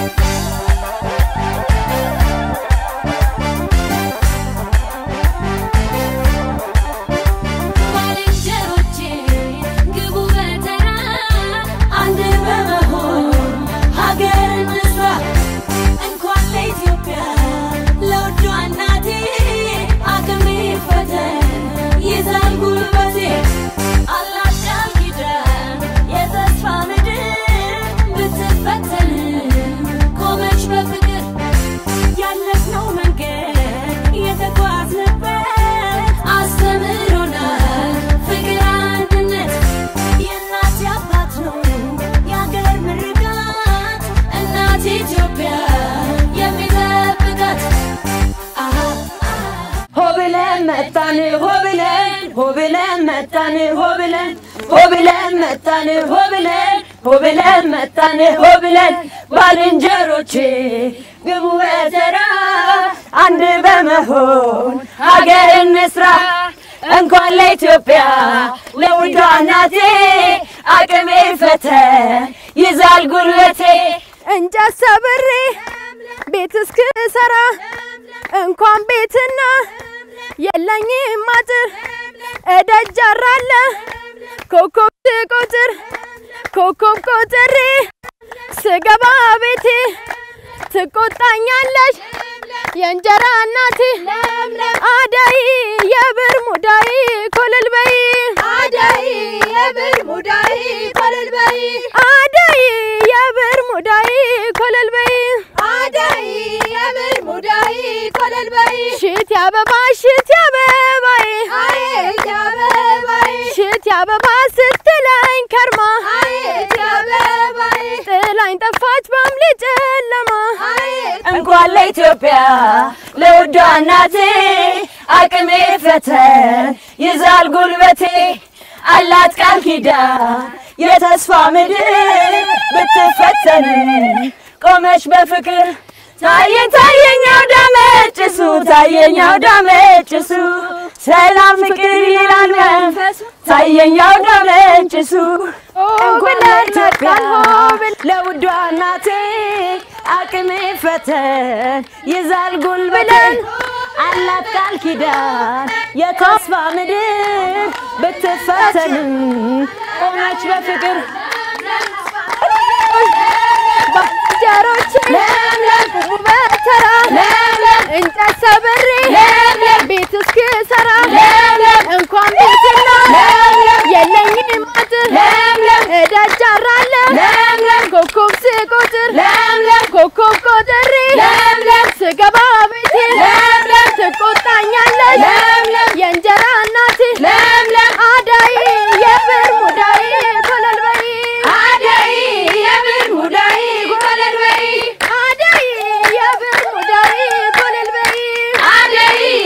ባልንጀሮቼ ግቡ በተራ አንድ በመሆን ሀገር እንስራ። እንኳን ለኢትዮጵያ ለውዷ እናቴ አቅሜ ፈተን ይዛል ጉልበቴ አላት ቃል ኪዳን የተስፋ ምድር ብትፈተን ቆመች በፍቅር ያለፍነው መንገድ የተጓዝንበት አስተምሮናል ፍቅር አንድነት የእናት አባት ነው የአገር ምርቃት እናት ኢትዮጵያ የሚጠብቃት አሃ ሆብለን መጣን ሆብለን ሆብለን መጣን ሆብለን ሆብለን መጣን ሆብለን ሆብለን መጣን ሆብለን ባልንጀሮቼ ግቡ በተራ አንድ በመሆን ሀገር እንስራ። እንኳን ለኢትዮጵያ ለውዷ እናቴ አቅሜ ፈተን ይዛል ጉልበቴ እንጨት ሰብሬ ቤት እስክሰራ እንኳን ቤትና የለኝም አጥር እደጃራለ ኮከብ ስቆጥር ኮከብ ቆጥሬ ስገባ ቤቴ ትቆጣኛለች የእንጀራ እናቴ አዳይ የብር ሙዳይ ኮለል በይ አዳይ የብር ሙዳይ ኮለል በይ አዳይ የብር ሙዳይ ኮለል በይ አዳይ የብር ሙዳይ ኮለል በይ ሽት አበባ ሽት አበባይ አየት አበባይ ሽት አበባ ስትለኝ ከርማ አየት አበባይ ጥላኝ ጠፋች በአምሌ ጨለማ እንኳን ለኢትዮጵያ ለውዷ እናቴ አቅሜ ፈተን ይዛል ጉልበቴ አላት ቃል ኪዳን የተስፋ ምድር ብትፈተን ቆመች በፍቅር ታየኝ ታየኝ አውደ ጭሱ ታየኝ አውደ ጭሱ ሰላም ፍቅር ይላል መንፈሱ ታየኝ አውደ ጭሱ እንኳን ለኢትዮጵያ ለውዷ እናቴ አቅሜ ፈተን ይዛል ጉልበቴን አላት ቃል ኪዳን የተስፋ ምድር ብትፈተንም ቆመች በፍቅር ባልንጀሮቼ ቁሙ በተራ እንጨት ሰብሬ ቤት እስክሰራ እንኳን ቤትና የለኝም አጥር እደጃራለ ኮከብ ስቆጥር ኮከብ ቆጥሬ ስገባ ቤቴ ትቆጣኛለች የእንጀራ እናቴ አዳይ የብር ሙዳይ ኮለል በይ አዳይ የብር ሙዳይ ኮለል በይ አዳይ የብር ሙዳይ ኮለል በይ አዳይ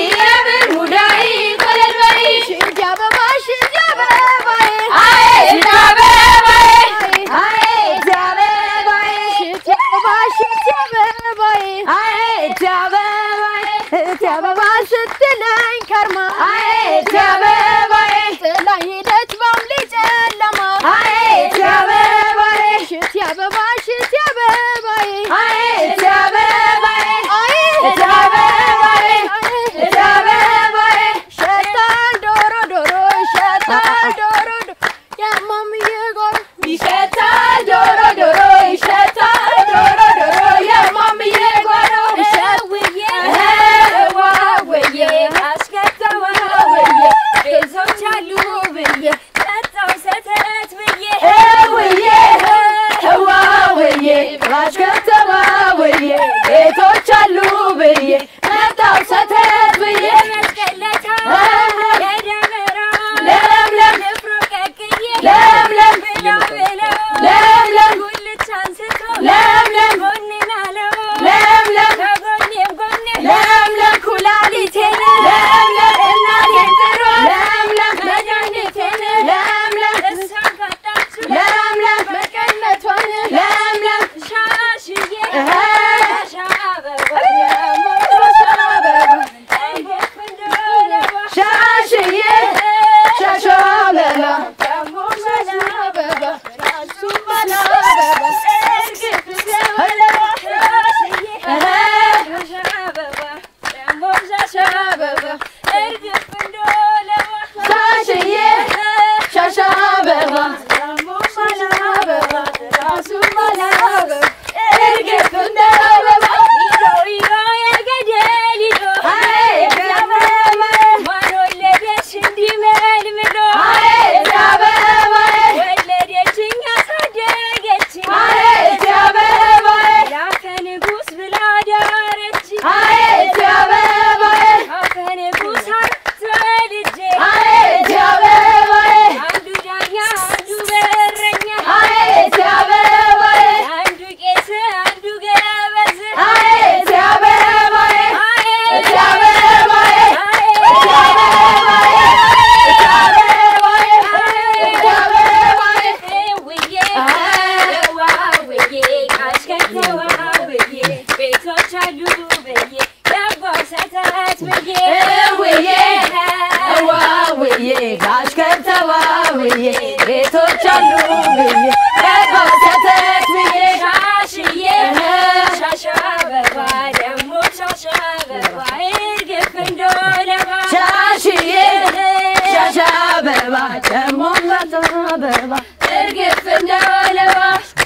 ልጆች አሉ ብዬ ገባው ሰተት ብዬ ሻሽዬ ሻሻ አበባ ደግሞ ሻሻ አበባ እርግፍ እንደወለባ ሻሽዬ ሻሻ አበባ ደግሞ ሻሻ አበባ እርግፍ እንደወለባ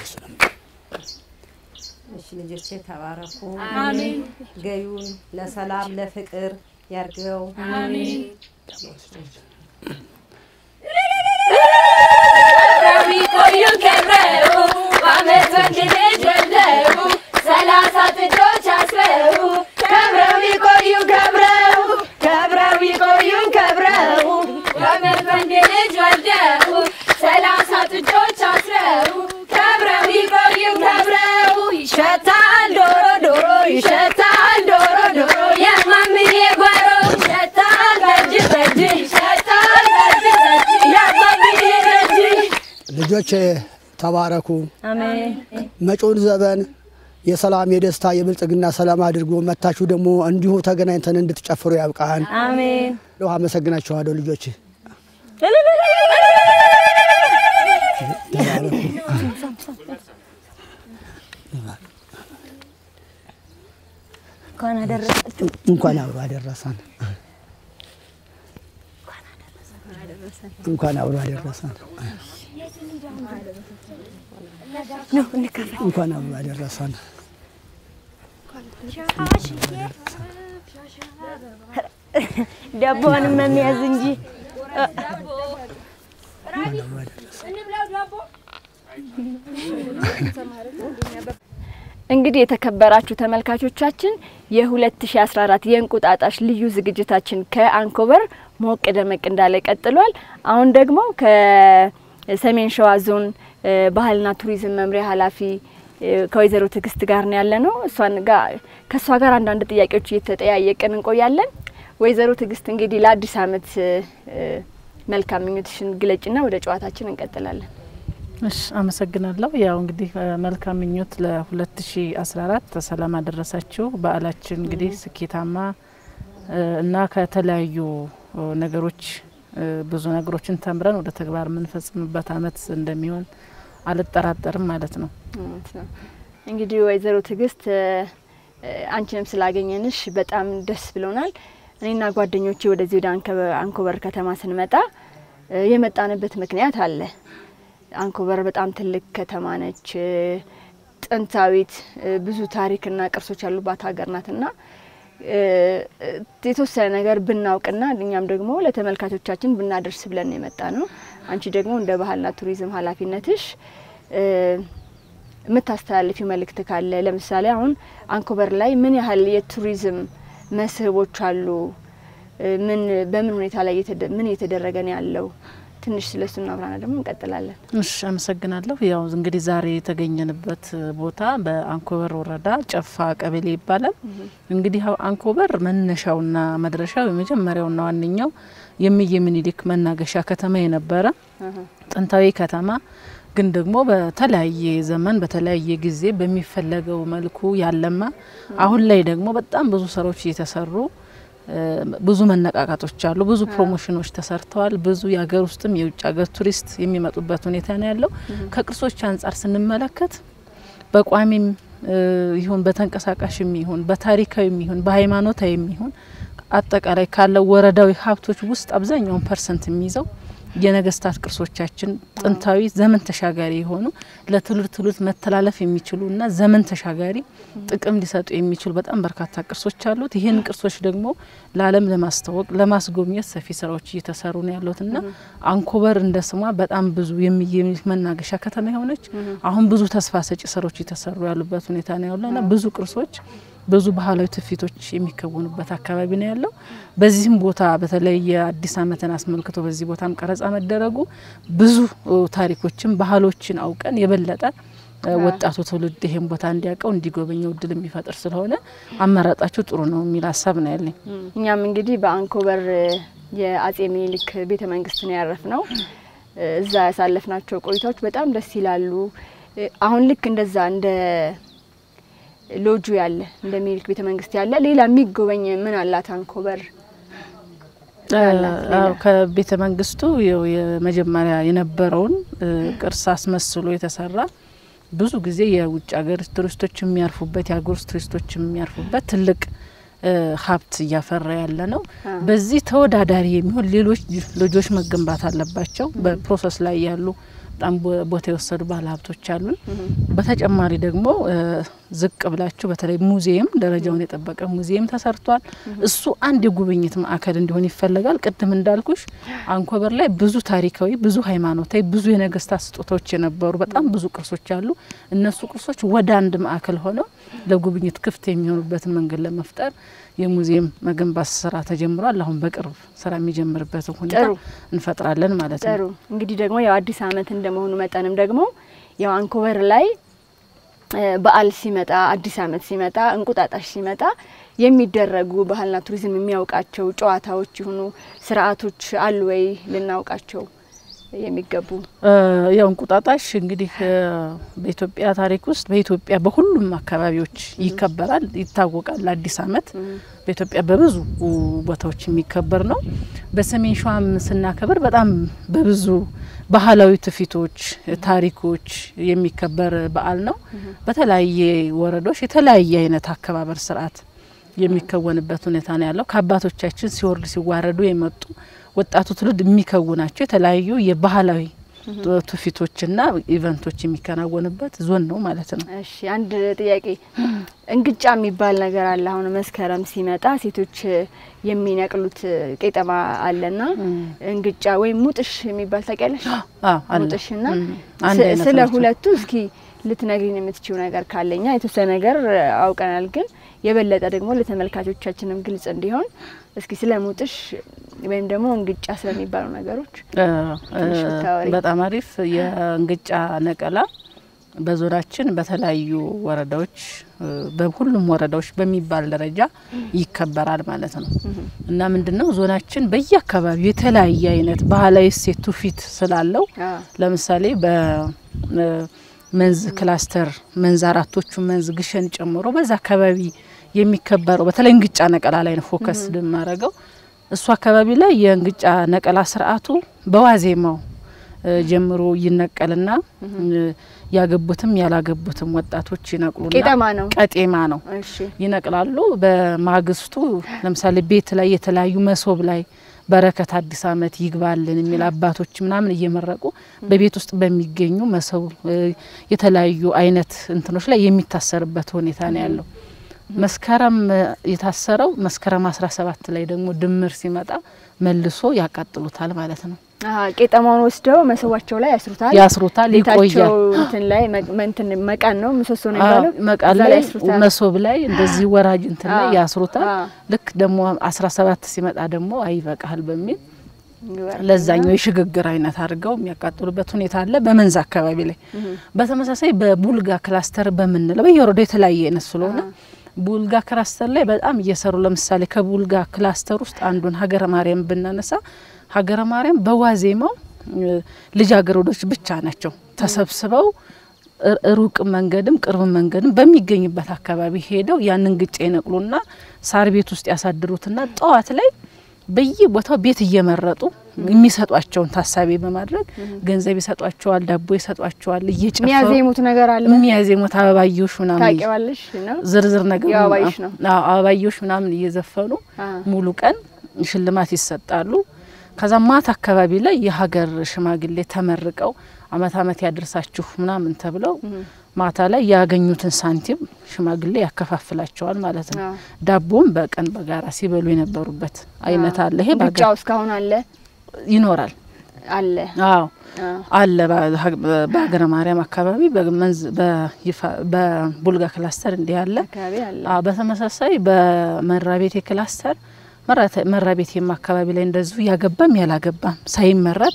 እሺ ልጆቼ ተባረኩ። አሜን። ገዩን ለሰላም ለፍቅር ያርገው። አሜን። ከብረው ይቆዩ ከብረው በዓመት ወንድ ልጅ ወልደው ሰላሳ ጥጆች አስረው ከብረው ይቆዩ ከብረው ከብረው ይቆዩ ከብረው በዓመት ወንድ ልጅ ወልደው ሰላሳ ጥጆች አስረው ከብረው ይቆዩ ከብረው ይሸታል ዶሮ ዶሮ ይሸታል ዶሮ ዶሮ የማምዬ ጓሮ ይሸታል ጠጅ ጠጅ ይሸታል ጠጅ ጠጅ የማምዬ ጠጅ ልጆች ተባረኩ። አሜን። መጪውን ዘመን የሰላም የደስታ የብልጽግና ሰላም አድርጎ መታችሁ ደግሞ እንዲሁ ተገናኝተን እንድትጨፍሩ ያብቃን። አሜን። ለውሃ አመሰግናችኋለሁ ልጆች። እንኳን አደረሳችሁ። እንኳን አብሮ አደረሰን። እንኳን አብሮ አደረሰን። እንኳን አብሮ አደረሰን። ዳቦንም የሚያዝ እንጂ እንግዲህ የተከበራችሁ ተመልካቾቻችን የ2014 የእንቁጣጣሽ ልዩ ዝግጅታችን ከአንኮበር ሞቅ ደመቅ እንዳለ ቀጥሏል። አሁን ደግሞ ከሰሜን ሸዋ ዞን እ፣ ባህልና ቱሪዝም መምሪያ ኃላፊ እ፣ ከወይዘሮ ትዕግስት ጋር ነው ያለ ነው። እሷን ጋር ከእሷ ጋር አንዳንድ ጥያቄዎች እየተጠያየቅን እንቆያለን። ወይዘሮ ትዕግስት እንግዲህ ለአዲስ ዓመት እ፣ እ፣ መልካም ምኞትሽን ግለጭና ወደ ጨዋታችን እንቀጥላለን። እሺ አመሰግናለሁ። ያው እንግዲህ እ፣ መልካም ምኞት ለ2014 ሰላም አደረሳችሁ። በዓላችን እንግዲህ ስኬታማ እ፣ እና ከተለያዩ እ፣ ነገሮች እ፣ ብዙ ነገሮችን ተምረን ወደ ተግባር የምንፈጽምበት አመት እንደሚሆን አልጠራጠርም ማለት ነው። እውነት ነው። እንግዲህ ወይዘሮ ትዕግስት እ፣ እ፣ አንቺንም ስላገኘንሽ በጣም ደስ ብሎናል። እኔና ጓደኞቼ ወደዚህ ወደ አንከበ- አንኮበር ከተማ ስንመጣ እ፣ የመጣንበት ምክንያት አለ። አንኮበር በጣም ትልቅ ከተማ ነች። እ፣ ጥንታዊት እ፣ ብዙ ታሪክና ቅርሶች ያሉባት ሀገር ናትና እ፣ እ፣ የተወሰነ ነገር ብናውቅና እኛም ደግሞ ለተመልካቾቻችን ብናደርስ ብለን የመጣ ነው። አንቺ ደግሞ እንደ ባህልና ቱሪዝም ኃላፊነትሽ እ፣ የምታስተላልፊው መልእክት ካለ ለምሳሌ አሁን አንኮበር ላይ ምን ያህል የቱሪዝም መስህቦች አሉ? እ፣ ምን በምን ሁኔታ ላይ እየተደ- ምን እየተደረገ ነው ያለው? ትንሽ ስለሱ እናብራና ደግሞ እንቀጥላለን። እሺ አመሰግናለሁ። ያው እንግዲህ ዛሬ የተገኘንበት ቦታ በአንኮበር ወረዳ ጨፋ ቀበሌ ይባላል። እንግዲህ ያው አንኮበር መነሻውና መድረሻው የመጀመሪያውና ዋነኛው የእምዬ ምኒልክ መናገሻ ከተማ የነበረ ጥንታዊ ከተማ ግን ደግሞ በተለያየ ዘመን በተለያየ ጊዜ በሚፈለገው መልኩ ያለማ አሁን ላይ ደግሞ በጣም ብዙ ስራዎች እየተሰሩ እ፣ ብዙ መነቃቃቶች አሉ። ብዙ ፕሮሞሽኖች ተሰርተዋል። ብዙ የሀገር ውስጥም የውጭ ሀገር ቱሪስት የሚመጡበት ሁኔታ ነው ያለው። ከቅርሶች አንጻር ስንመለከት በቋሚም እ፣ ይሁን በተንቀሳቃሽም ይሁን በታሪካዊም ይሁን በሃይማኖታዊም ይሁን አጠቃላይ ካለው ወረዳዊ ሀብቶች ውስጥ አብዛኛውን ፐርሰንት የሚይዘው የነገስታት ቅርሶቻችን ጥንታዊ ዘመን ተሻጋሪ የሆኑ ለትውልድ ትውልድ መተላለፍ የሚችሉ እና ዘመን ተሻጋሪ ጥቅም ሊሰጡ የሚችሉ በጣም በርካታ ቅርሶች አሉት። ይህን ቅርሶች ደግሞ ለዓለም ለማስተዋወቅ ለማስጎብኘት ሰፊ ስራዎች እየተሰሩ ነው ያሉት እና አንኮበር እንደ ስሟ በጣም ብዙ የእምዬ ምኒልክ መናገሻ ከተማ የሆነች አሁን ብዙ ተስፋ ሰጪ ስራዎች እየተሰሩ ያሉበት ሁኔታ ነው ያለው እና ብዙ ቅርሶች ብዙ ባህላዊ ትውፊቶች የሚከወኑበት አካባቢ ነው ያለው። በዚህም ቦታ በተለይ የአዲስ ዓመትን አስመልክቶ በዚህ ቦታም ቀረጻ መደረጉ ብዙ እ፣ ታሪኮችን ባህሎችን አውቀን የበለጠ እ፣ ወጣቱ ትውልድ ይሄን ቦታ እንዲያውቀው እንዲጎበኘው እድል የሚፈጥር ስለሆነ አመራጣችሁ ጥሩ ነው የሚል ሀሳብ ነው ያለኝ። እኛም እንግዲህ በአንኮበር እ፣ የአጼ ምኒልክ ቤተ መንግስት ነው ያረፍ ነው። እዛ ያሳለፍናቸው ቆይታዎች በጣም ደስ ይላሉ። እ፣ አሁን ልክ እንደዛ እንደ ሎጁ ያለ እንደ ምኒልክ ቤተ መንግስት ያለ ሌላ የሚጎበኝ ምን አላት አንኮበር? ያላት ሌላ? አዎ፣ ከቤተ መንግስቱ ያው የመጀመሪያ የነበረውን እ፣ ቅርስ አስመስሎ የተሰራ ብዙ ጊዜ የውጭ ሀገር ቱሪስቶች የሚያርፉበት የሀገር ውስጥ ቱሪስቶች የሚያርፉበት ትልቅ እ፣ ሀብት እያፈራ ያለ ነው። በዚህ ተወዳዳሪ የሚሆን ሌሎች ልጆች መገንባት አለባቸው። በፕሮሰስ ላይ ያሉ በጣም ቦ- ቦታ የወሰዱ ባለ ሀብቶች አሉን። በተጨማሪ ደግሞ እ፣ ዝቅ ብላችሁ በተለይ ሙዚየም ደረጃውን የጠበቀ ሙዚየም ተሰርቷል። እሱ አንድ የጉብኝት ማዕከል እንዲሆን ይፈለጋል። ቅድም እንዳልኩሽ አንኮበር ላይ ብዙ ታሪካዊ፣ ብዙ ሃይማኖታዊ፣ ብዙ የነገስታት ስጦታዎች የነበሩ በጣም ብዙ ቅርሶች አሉ። እነሱ ቅርሶች ወደ አንድ ማዕከል ሆነው ለጉብኝት ክፍት የሚሆኑበትን መንገድ ለመፍጠር የሙዚየም መገንባት ስራ ተጀምሯል። አሁን በቅርብ ስራ የሚጀምርበትን ሁኔታ ጥሩ። እንፈጥራለን ማለት ነው። ጥሩ እንግዲህ ደግሞ ያው አዲስ አመት እንደመሆኑ መጠንም ደግሞ ያው አንኮበር ላይ እ፣ በዓል ሲመጣ አዲስ አመት ሲመጣ እንቁጣጣሽ ሲመጣ የሚደረጉ ባህልና ቱሪዝም የሚያውቃቸው ጨዋታዎች ይሁኑ ስርዓቶች አሉ ወይ ልናውቃቸው የሚገቡ? እ፣ ያው እንቁጣጣሽ እንግዲህ እ፣ በኢትዮጵያ ታሪክ ውስጥ በኢትዮጵያ በሁሉም አካባቢዎች ይከበራል፣ ይታወቃል። አዲስ አመት በኢትዮጵያ በብዙ ቦታዎች የሚከበር ነው። በሰሜን ሸዋም ስናከብር በጣም በብዙ ባህላዊ ትውፊቶች፣ ታሪኮች የሚከበር በዓል ነው። በተለያየ ወረዳዎች የተለያየ አይነት አከባበር ስርዓት የሚከወንበት ሁኔታ ነው ያለው። ከአባቶቻችን ሲወርድ ሲዋረዱ የመጡ ወጣቱ ትውልድ የሚከውናቸው የተለያዩ የባህላዊ ትውፊቶችና ኢቨንቶች የሚከናወንበት ዞን ነው ማለት ነው። እሺ አንድ ጥያቄ፣ እንግጫ የሚባል ነገር አለ። አሁን መስከረም ሲመጣ ሴቶች የሚነቅሉት ቄጠማ አለና እንግጫ ወይም ሙጥሽ የሚባል ታውቂያለሽ? አዎ አለ። ሙጥሽና እም፣ አንድ ስ- አይነት ስለ ናቸው። ሁለቱ እስኪ ልትነግሪን የምትችው ነገር ካለኛ የተወሰነ ነገር አውቀናል፣ ግን የበለጠ ደግሞ ለተመልካቾቻችንም ግልጽ እንዲሆን እስኪ ስለ ሙጥሽ ወይም ደግሞ እንግጫ ስለሚባሉ ነገሮች እ፣ ትንሽ እ፣ ብታወሪ። በጣም አሪፍ የእንግጫ ነቀላ በዞናችን በተለያዩ ወረዳዎች እ፣ በሁሉም ወረዳዎች በሚባል ደረጃ ይከበራል ማለት ነው እና ምንድነው ዞናችን በየአካባቢው የተለያየ አይነት ባህላዊ እሴት ትውፊት ስላለው ለምሳሌ በመንዝ ክላስተር መንዝ አራቶቹ መንዝ ግሸን ጨምሮ በዛ አካባቢ የሚከበረው በተለይ እንግጫ ነቀላ ላይ ነው ፎከስ የማረገው። እሱ አካባቢ ላይ የእንግጫ ነቀላ ስርዓቱ በዋዜማው እ፣ ጀምሮ ይነቀልና እ፣ ያገቡትም ያላገቡትም ወጣቶች ይነቅሉና ቄጠማ ነው። ቀጤማ ነው እሺ ይነቅላሉ። በማግስቱ ለምሳሌ ቤት ላይ የተለያዩ መሶብ ላይ በረከት አዲስ ዓመት ይግባልን የሚል አባቶች ምናምን እየመረቁ በቤት ውስጥ በሚገኙ መሶብ እ፣ የተለያዩ አይነት እንትኖች ላይ የሚታሰርበት ሁኔታ ነው ያለው። መስከረም እ፣ የታሰረው መስከረም አስራ ሰባት ላይ ደግሞ ድምር ሲመጣ መልሶ ያቃጥሉታል ማለት ነው። አሀ፣ ቄጠማውን ወስደው መሰዋቸው ላይ ያስሩታል። ያስሩታል፣ ቤታቸው ይቆያል። እንትን ላይ መ- እንትን መቃን ነው ምሰሶ ነው አዎ፣ የሚባለው። መቃን እዛ ላይ ያስሩታል። መሶብ ላይ እንደዚህ ወራጅ እንትን ላይ አዎ፣ ያስሩታል። አዎ። ልክ ደግሞ አስራ ሰባት ሲመጣ ደግሞ አይበቃል በሚል ይወርድና- ለዛኛው የሽግግር አይነት አድርገው የሚያቃጥሉበት ሁኔታ አለ። በመንዝ አካባቢ ላይ በተመሳሳይ በቡልጋ ክላስተር በምንለው በየወረዳው የተለያየ አይነት ስለሆነ ቡልጋ ክላስተር ላይ በጣም እየሰሩ ለምሳሌ ከቡልጋ ክላስተር ውስጥ አንዱን ሀገረ ማርያም ብናነሳ ሀገረ ማርያም በዋዜማው እ፣ ልጃገረዶች ብቻ ናቸው ተሰብስበው ር- ሩቅ መንገድም ቅርብ መንገድም በሚገኝበት አካባቢ ሄደው ያንን ግጭ ይነቅሉና ሳር ቤት ውስጥ ያሳድሩትና ጠዋት ላይ በየቦታው ቤት እየመረጡ የሚሰጧቸውን ታሳቢ በማድረግ ገንዘብ ይሰጧቸዋል፣ ዳቦ ይሰጧቸዋል። እየጨፈሩ የሚያዜሙት ነገር አለ። የሚያዜሙት አበባዮሽ ምናምን ታውቂዋለሽ ነው? ዝርዝር ነገር የአበባዮሽ ነው። አዎ፣ አበባዮሽ ምናምን እየዘፈኑ አ። ሙሉ ቀን ሽልማት ይሰጣሉ። ከዛ ማታ አካባቢ ላይ የሀገር ሽማግሌ ተመርቀው አመት አመት ያደርሳችሁ ምናምን ተብለው ማታ ላይ ያገኙትን ሳንቲም ሽማግሌ ያከፋፍላቸዋል ማለት ነው። አዎ። ዳቦም በቀን በጋራ ሲበሉ የነበሩበት አይነት አለ። ይሄ በሀገር ብቻው እስካሁን አለ ይኖራል። አለ። አዎ አ። አለ በሀ- በሀገረ ማርያም አካባቢ በመንዝ በይፋ በቡልጋ ክላስተር እንዲህ አለ። አካባቢ አለ። አዎ በተመሳሳይ በመራቤቴ ክላስተር መራተ- መራቤቴም አካባቢ ላይ እንደዚሁ ያገባም ያላገባም ሳይመረጥ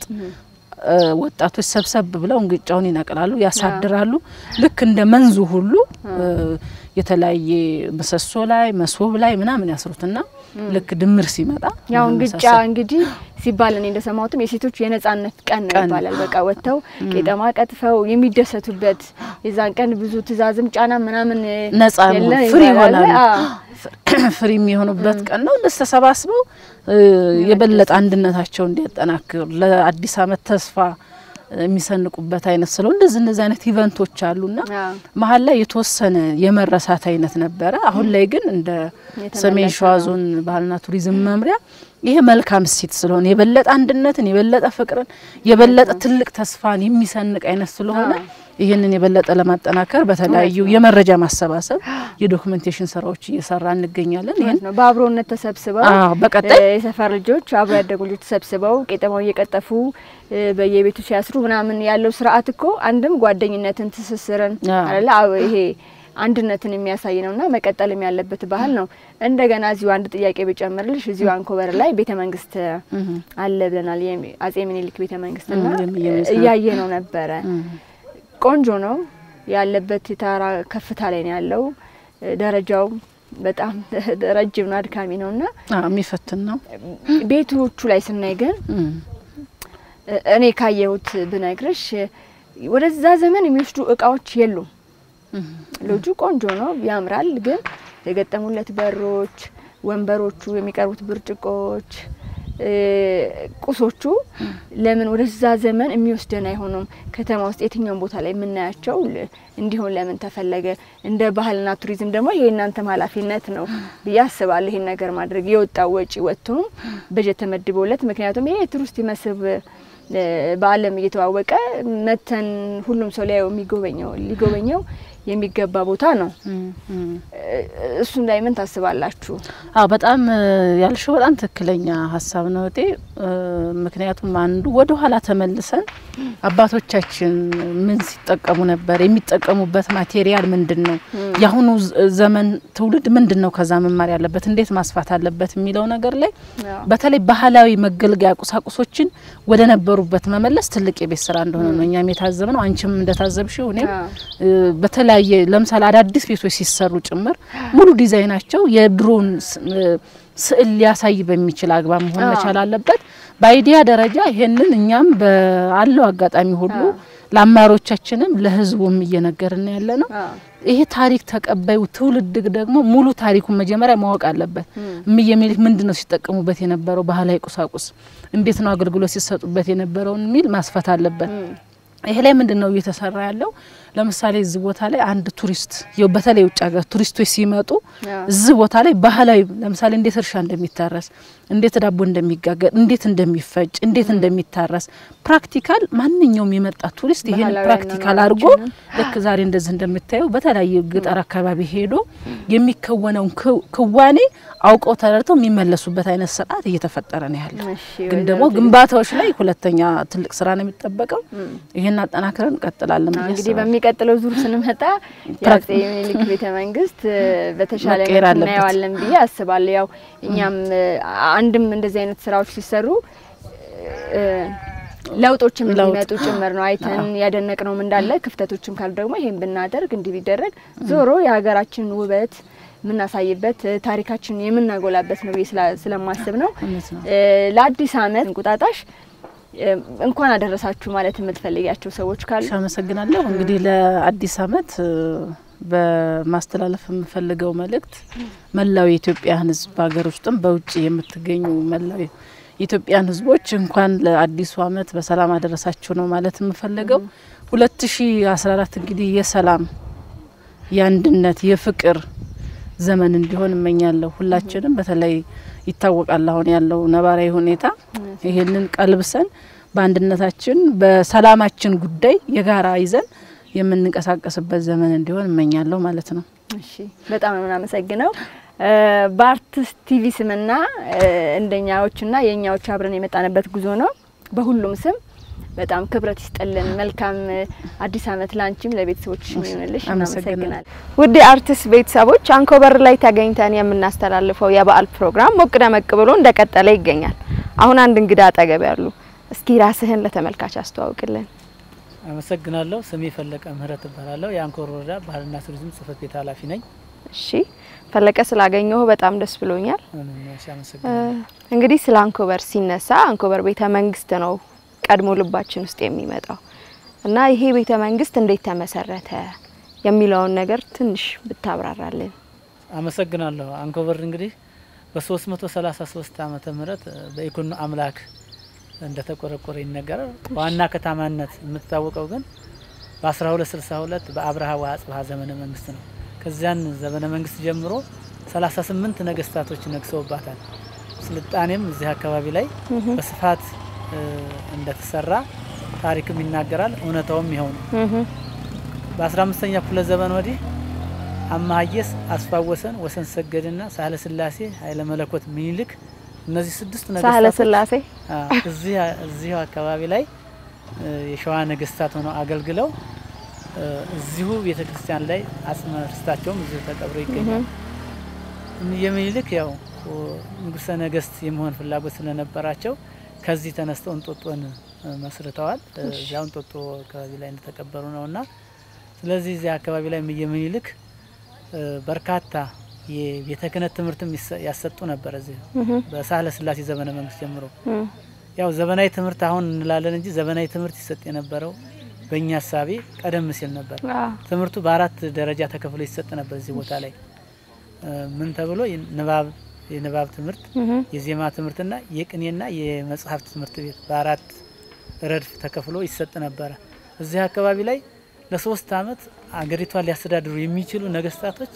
እ፣ ወጣቶች ሰብሰብ ብለው እንግጫውን ይነቅላሉ፣ ያሳድራሉ። ልክ እንደ መንዙ ሁሉ እ፣ የተለያየ ምሰሶ ላይ መሶብ ላይ ምናምን ያስሩትና ልክ ድምር ሲመጣ ያው ምናምን እንግጫ መሳሰል- እንግዲህ ሲባል እኔ እንደሰማሁትም የሴቶች የነጻነት ቀን ነው ቀን። ይባላል። በቃ ወጥተው ቄጠማ ቀጥፈው የሚደሰቱበት የዛን ቀን ብዙ ትእዛዝም ጫና ምናምን ነጻ የለ ፍሪ ይባላል። ይሆናሉ። አዎ። ፍሪ የሚሆኑበት ቀን ነው። እነሱ ተሰባስበው እ፣ የበለጠ አንድነታቸው እንዲያጠናክር ለአዲስ ዓመት ተስፋ የሚሰንቁበት አይነት ስለው እንደዚህ እንደዚህ አይነት ኢቨንቶች አሉና መሀል ላይ የተወሰነ የመረሳት አይነት ነበረ። አሁን ላይ ግን እንደ ሰሜን ሸዋ ዞን ባህልና ቱሪዝም መምሪያ ይሄ መልካም እሴት ስለሆነ የበለጠ አንድነትን፣ የበለጠ ፍቅርን፣ የበለጠ ትልቅ ተስፋን የሚሰንቅ አይነት ስለሆነ ይህንን የበለጠ ለማጠናከር በተለያዩ የመረጃ ማሰባሰብ የዶክመንቴሽን ስራዎች እየሰራ እንገኛለን። ይህን ነው በአብሮነት ተሰብስበው አዎ፣ በቀጣይ እ፣ የሰፈር ልጆች አብሮ ያደጉ ልጆች ተሰብስበው ቄጠማው እየቀጠፉ እ፣ በየቤቱ ሲያስሩ ምናምን ያለው ስርዓት እኮ አንድም ጓደኝነትን፣ ትስስርን አለ ይሄ አንድነትን የሚያሳይ ነውና መቀጠልም ያለበት ባህል ነው። እንደገና እዚሁ አንድ ጥያቄ ብጨምርልሽ እዚሁ አንኮበር ላይ ቤተ መንግስት አለ ብለናል። የሚ- አጼ ምኒልክ ቤተ መንግስትና እም፣ የሚየመስ ነው። እያየ ነው ነበረ። ቆንጆ ነው ያለበት የተራራ ከፍታ ላይ ነው ያለው። ደረጃው በጣም ረጅም ነው፣ አድካሚ ነው እና አዎ፣ የሚፈትን ነው። ቤቶቹ ላይ ስናይ ግን እኔ ካየሁት ብነግርሽ ወደዛ ዘመን የሚወስዱ እቃዎች የሉም። ሎጁ ቆንጆ ነው፣ ያምራል። ግን የገጠሙለት በሮች፣ ወንበሮቹ፣ የሚቀርቡት ብርጭቆዎች፣ እ፣ ቁሶቹ ለምን ወደዛ ዘመን የሚወስደን አይሆኑም? ከተማ ውስጥ የትኛውን ቦታ ላይ የምናያቸው ል- እንዲሆን ለምን ተፈለገ? እንደ ባህልና ቱሪዝም ደግሞ ይሄ እናንተም ኃላፊነት ነው ብዬ አስባለሁ። ይሄን ነገር ማድረግ የወጣው ወጪ ወጥቶም በጀት ተመድቦለት፣ ምክንያቱም ይሄ የቱሪስት መስህብ እ፣ በዓለም እየተዋወቀ መተን ሁሉም ሰው ሊያየው የሚጎበኘው ሊጎበኘው የሚገባ ቦታ ነው። እሱም ላይ ምን ታስባላችሁ? አዎ በጣም እ፣ ያልሽው በጣም ትክክለኛ ሀሳብ ነው እቴ። እ፣ ምክንያቱም አንዱ ወደ ኋላ ተመልሰን አባቶቻችን ምን ሲጠቀሙ ነበር፣ የሚጠቀሙበት ማቴሪያል ምንድን ነው፣ የአሁኑ ዝ- ዘመን ትውልድ ምንድን ነው ከዛ መማር ያለበት፣ እንዴት ማስፋት አለበት የሚለው ነገር ላይ በተለይ ባህላዊ መገልገያ ቁሳቁሶችን ወደ ነበሩበት መመለስ ትልቅ የቤት ስራ እንደሆነ ነው እኛም የታዘብ ነው። አንቺም እንደታዘብሽው እኔም እ፣ በተለያየ ለምሳሌ አዳዲስ ቤቶች ሲሰሩ ጭምር ሙሉ ዲዛይናቸው የድሮን ስ- እ፣ ስዕል ሊያሳይ በሚችል አግባብ መሆን አዎ። መቻል አለበት። በአይዲያ ደረጃ ይሄንን እኛም ባለው አጋጣሚ ሁሉ ለአማሮቻችንም ለሕዝቡም እየነገርን ያለ ነው። ይሄ ታሪክ ተቀባዩ ትውልድ ደግሞ ሙሉ ታሪኩን መጀመሪያ ማወቅ አለበት። እምዬ ምኒልክ ምንድን ነው ሲጠቀሙበት የነበረው ባህላዊ ቁሳቁስ፣ እንዴት ነው አገልግሎት ሲሰጡበት የነበረውን የሚል ማስፈት አለበት። ይሄ ላይ ምንድን ነው እየተሰራ ያለው? ለምሳሌ እዚህ ቦታ ላይ አንድ ቱሪስት ያው በተለይ ውጭ ሀገር ቱሪስቶች ሲመጡ እዚህ ቦታ ላይ ባህላዊ ለምሳሌ እንዴት እርሻ እንደሚታረስ፣ እንዴት ዳቦ እንደሚጋገር፣ እንዴት እንደሚፈጭ፣ እንዴት እንደሚታረስ ፕራክቲካል ማንኛውም የመጣ ቱሪስት ይሄን ባህላዊ ፕራክቲካል አድርጎ ልክ ዛሬ እንደዚህ እንደምታየው በተለያየ ገጠር አካባቢ ሄዶ የሚከወነውን ክው- ክዋኔ አውቀው ተረድተው የሚመለሱበት አይነት ስርዓት እየተፈጠረ ነው ያለው። ግን ደግሞ ግንባታዎች ላይ ሁለተኛ ትልቅ ስራ ነው የሚጠበቀው። ይሄን አጠናክረን እንቀጥላለን ብዬ እንግዲህ አስባለሁ። በሚቀጥለው ዙር ስንመጣ የአጼ ምኒልክ ቤተ መንግስት እ፣ በተሻለ መቀየር መልኩ አለበት። እናየዋለን ብዬ አስባለሁ። ያው እኛም እ፣ አንድም እንደዚህ አይነት ስራዎች ሲሰሩ እ፣ ለውጦችም ለውጥ። እንዲመጡ ጭምር ነው አይተን ያደነቅነውም እንዳለ ክፍተቶችም ካሉ ደግሞ ይሄን ብናደርግ እንዲህ ቢደረግ ዞሮ የሀገራችንን ውበት የምናሳይበት እ፣ ታሪካችንን የምናጎላበት ነው ብዬ ስላ- ስለማስብ ነው። እውነት ነው። እ፣ ለአዲስ ዓመት እንቁጣጣሽ እ፣ እንኳን አደረሳችሁ ማለት የምትፈልጊያቸው ሰዎች ካሉ አመሰግናለሁ። እንግዲህ ለአዲስ ዓመት እ፣ በማስተላለፍ የምፈልገው መልእክት መላው የኢትዮጵያን ሕዝብ በሀገር ውስጥም በውጭ የምትገኙ መላው የኢትዮጵያን ሕዝቦች እንኳን ለአዲሱ ዓመት በሰላም አደረሳችሁ ነው ማለት የምፈልገው። ሁለት ሺ አስራ አራት እንግዲህ የሰላም የአንድነት የፍቅር ዘመን እንዲሆን እመኛለሁ። ሁላችንም በተለይ ይታወቃል አሁን ያለው ነባራዊ ሁኔታ ይሄንን ቀልብሰን በአንድነታችን በሰላማችን ጉዳይ የጋራ ይዘን የምንንቀሳቀስበት ዘመን እንዲሆን እመኛለሁ ማለት ነው። እሺ በጣም ነው የምናመሰግነው። እ፣ በአርቲስት ቲቪ ስምና እ፣ እንደኛዎችና የእኛዎች አብረን የመጣንበት ጉዞ ነው። በሁሉም ስም በጣም ክብረት ይስጠልን። መልካም እ፣ አዲስ ዓመት ላንቺም ለቤተሰቦች ይሁንልሽ። አመሰግናለሁ። እናመሰግናለን። ውድ የአርቲስት ቤተሰቦች አንኮበር ላይ ተገኝተን የምናስተላልፈው የበዓል ፕሮግራም ሞቅ ደመቅ ብሎ እንደቀጠለ ይገኛል። አሁን አንድ እንግዳ አጠገብ ያሉ፣ እስኪ ራስህን ለተመልካች አስተዋውቅልን። አመሰግናለሁ። ስሜ ፈለቀ ምህረት እባላለሁ። የአንኮበር ወረዳ ባህልና ቱሪዝም ጽህፈት ቤት ኃላፊ ነኝ። እሺ ፈለቀ፣ ስላገኘሁ በጣም ደስ ብሎኛል። እኔም እሺ፣ እ፣ አመሰግናለሁ። እንግዲህ ስለ አንኮበር ሲነሳ አንኮበር ቤተ መንግስት ነው ቀድሞ ልባችን ውስጥ የሚመጣው እና ይሄ ቤተ መንግስት እንዴት ተመሰረተ የሚለውን ነገር ትንሽ ብታብራራልን። አመሰግናለሁ። አንኮበር እንግዲህ በ333 ዓመተ ምህረት በኢኮኖ አምላክ እንደተቆረቆረ ይነገራል። ዋና ከተማነት የምትታወቀው ግን በ1262 በአብርሃ ወአጽብሃ ዘመነ መንግስት ነው። ከዚያን ዘመነ መንግስት ጀምሮ 38 ነገስታቶች ነግሰውባታል። ስልጣኔም እዚህ አካባቢ ላይ በስፋት እ፣ እንደተሰራ ታሪክም ይናገራል። እውነታውም ይኸው ነው። በ15ኛ ክፍለ ዘመን ወዲህ አማሀየስ፣ አስፋወሰን፣ ወሰን ሰገድና ሳህለ ስላሴ፣ ኃይለ መለኮት ምኒልክ እነዚህ ስድስት ሳህለ ነገስታቶች ስላሴ አ፣ እዚህ እዚሁ አካባቢ ላይ እ፣ የሸዋ ነገስታት ሆነው አገልግለው እ፣ እዚሁ ቤተ ክርስቲያን ላይ አጽመ ርስታቸውም እዚሁ ተቀብሮ ይገኛል። የሚኒልክ ያው ኦ፣ ንጉሰ ነገስት የመሆን ፍላጎት ስለነበራቸው ከዚህ ተነስተው እንጦጦን እ፣ መስርተዋል። እ፣ እሺ። እዚያው እንጦጦ አካባቢ ላይ እንደተቀበሩ ነው እና ስለዚህ እዚህ አካባቢ ላይ የሚኒልክ እ፣ በርካታ የቤተ ክህነት ትምህርትም ይሰ- ያሰጡ ነበር። እዚህ እህ። በሳህለ ስላሴ ዘመነ መንግስት ጀምሮ እም። ያው ዘመናዊ ትምህርት አሁን እንላለን እንጂ ዘመናዊ ትምህርት ይሰጥ የነበረው በእኛ ሀሳቤ ቀደም ሲል ነበር። አዎ። ትምህርቱ በአራት ደረጃ ተከፍሎ ይሰጥ ነበር እዚህ ቦታ ላይ እ፣ ምን ተብሎ ንባብ የንባብ ትምህርት፣ እህ። የዜማ ትምህርትና የቅኔና የመጽሐፍት ትምህርት ቤት በአራት ረድፍ ተከፍሎ ይሰጥ ነበረ። እዚህ አካባቢ ላይ ለሶስት አመት አገሪቷን ሊያስተዳድሩ የሚችሉ ነገስታቶች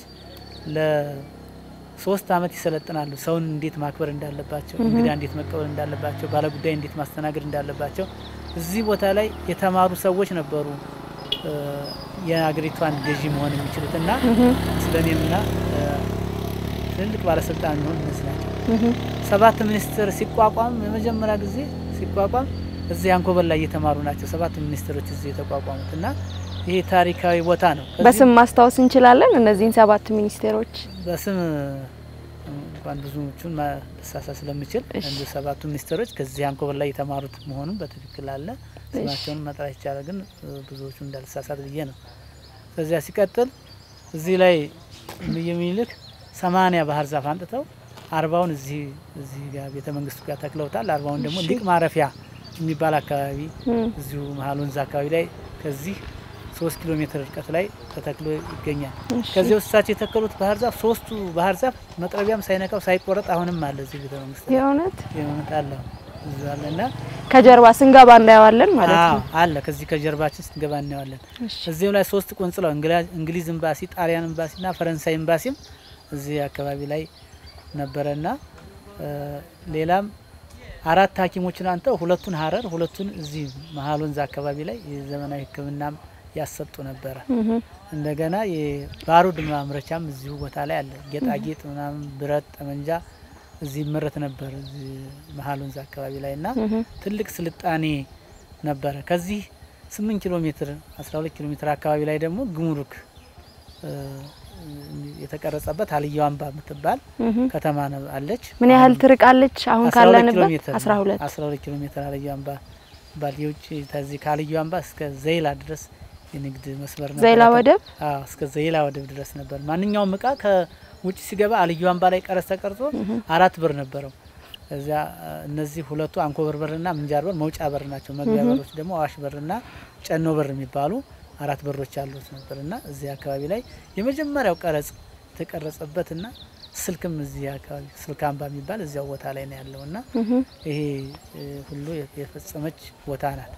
ለሶስት አመት ይሰለጥናሉ። ሰውን እንዴት ማክበር እንዳለባቸው፣ እህ። እንግዳ እንዴት መቀበል እንዳለባቸው፣ ባለጉዳይ እንዴት ማስተናገድ እንዳለባቸው እዚህ ቦታ ላይ የተማሩ ሰዎች ነበሩ እ፣ የአገሪቷን ገዢ መሆን የሚችሉት እና እህ። ስለኔምና እ፣ ትልልቅ ባለስልጣን የሚሆን ይመስላቸው እህ። ሰባት ሚኒስትር ሲቋቋም የመጀመሪያ ጊዜ ሲቋቋም እዚህ አንኮበር ላይ እየተማሩ ናቸው ሰባት ሚኒስትሮች እዚህ የተቋቋሙት እና ይሄ ታሪካዊ ቦታ ነው። ከዚህ በስም ማስታወስ እንችላለን እነዚህን ሰባት ሚኒስቴሮች? በስም እንኳን ብዙዎቹን ማሳሳ ስለምችል እንዲ ሰባቱ ሚኒስትሮች ከዚህ አንኮበር ላይ የተማሩት መሆኑን በትክክል አለ። ስማቸውን መጥራት ይቻላል፣ ግን እ፣ ብዙዎቹ እንዳልሳሳት ብዬ ነው። ከዚያ ሲቀጥል እዚህ ላይ እምዬ ምኒልክ ሰማኒያ ባህር ዛፍ አንጥተው አርባውን እዚህ እዚህ ጋር ቤተ መንግስቱ ጋር ተክለውታል። አርባውን ደግሞ እሺ። ሊቅ ማረፊያ የሚባል አካባቢ እም። እዚሁ መሀል ወንዝ አካባቢ ላይ ከዚህ ሶስት ኪሎ ሜትር ርቀት ላይ ተተክሎ ይገኛል። እሺ። ከዚህ ውስጥ እሳቸው የተከሉት ባህር ዛፍ ሶስቱ ባህር ዛፍ መጥረቢያም ሳይነካው ሳይቆረጥ አሁንም አለ እዚህ ቤተ መንግስት ላይ። የእውነት የእውነት አለ እዚህ አለ እና ከጀርባ ስንገባ እናየዋለን ማለት አዎ ነው። አለ ከዚህ ከጀርባችን ስንገባ እናየዋለን። እሺ። እዚህም ላይ ሶስት ቆንጽላው እንግላ- እንግሊዝ ኤምባሲ፣ ጣሊያን ኤምባሲና ፈረንሳይ ኤምባሲም እዚህ አካባቢ ላይ ነበረና እ፣ ሌላም አራት ሐኪሞችን አንተው ሁለቱን ሀረር ሁለቱን እዚህ መሀል ወንዝ አካባቢ ላይ የዘመናዊ ሕክምናም ያሰጡ ነበረ። እህ። እንደገና የባሩድ ማምረቻም እዚሁ ቦታ ላይ አለ። ጌጣጌጥ ምናምን፣ ብረት፣ ጠመንጃ እዚህ ይመረት ነበር እዚህ መሀል ወንዝ አካባቢ ላይ እና እህ። ትልቅ ስልጣኔ ነበረ። ከዚህ ስምንት ኪሎ ሜትር አስራ ሁለት ኪሎ ሜትር አካባቢ ላይ ደግሞ ግሙሩክ እ፣ የተቀረጸበት አልየው አምባ የምትባል እህ። ከተማ ነው- አለች። ምን ያህል ትርቃለች አሁን 12 ኪሎ ካለንበት? ሜትር ነው። 12 12 ኪሎ ሜትር አልየው አምባ ባል የውጭ ከዚህ ከአልየው አምባ እስከ ዘይላ ድረስ የንግድ መስመር ነበር። ዘይላ ወደብ? አዎ እስከ ዘይላ ወደብ ድረስ ነበር። ማንኛውም እቃ ከውጭ ሲገባ አልየው አምባ ላይ ቀረጥ ተቀርጾ እህ። አራት ብር ነበረው። እዚያ እ፣ እነዚህ ሁለቱ አንኮበር በርና ምንጃር በር መውጫ በር ናቸው። መግቢያ እህ። በሮች ደግሞ አዋሽ በርና ጨኖ በር የሚባሉ አራት በሮች ያሉት ነበር እና እዚህ አካባቢ ላይ የመጀመሪያው ቀረጽ የተቀረጸበትና ስልክም እዚህ አካባቢ ስልክ አምባ የሚባል እዚያው ቦታ ላይ ነው ያለው እና እህ። ይሄ እ፣ ሁሉ የፈጸመች ቦታ ናት።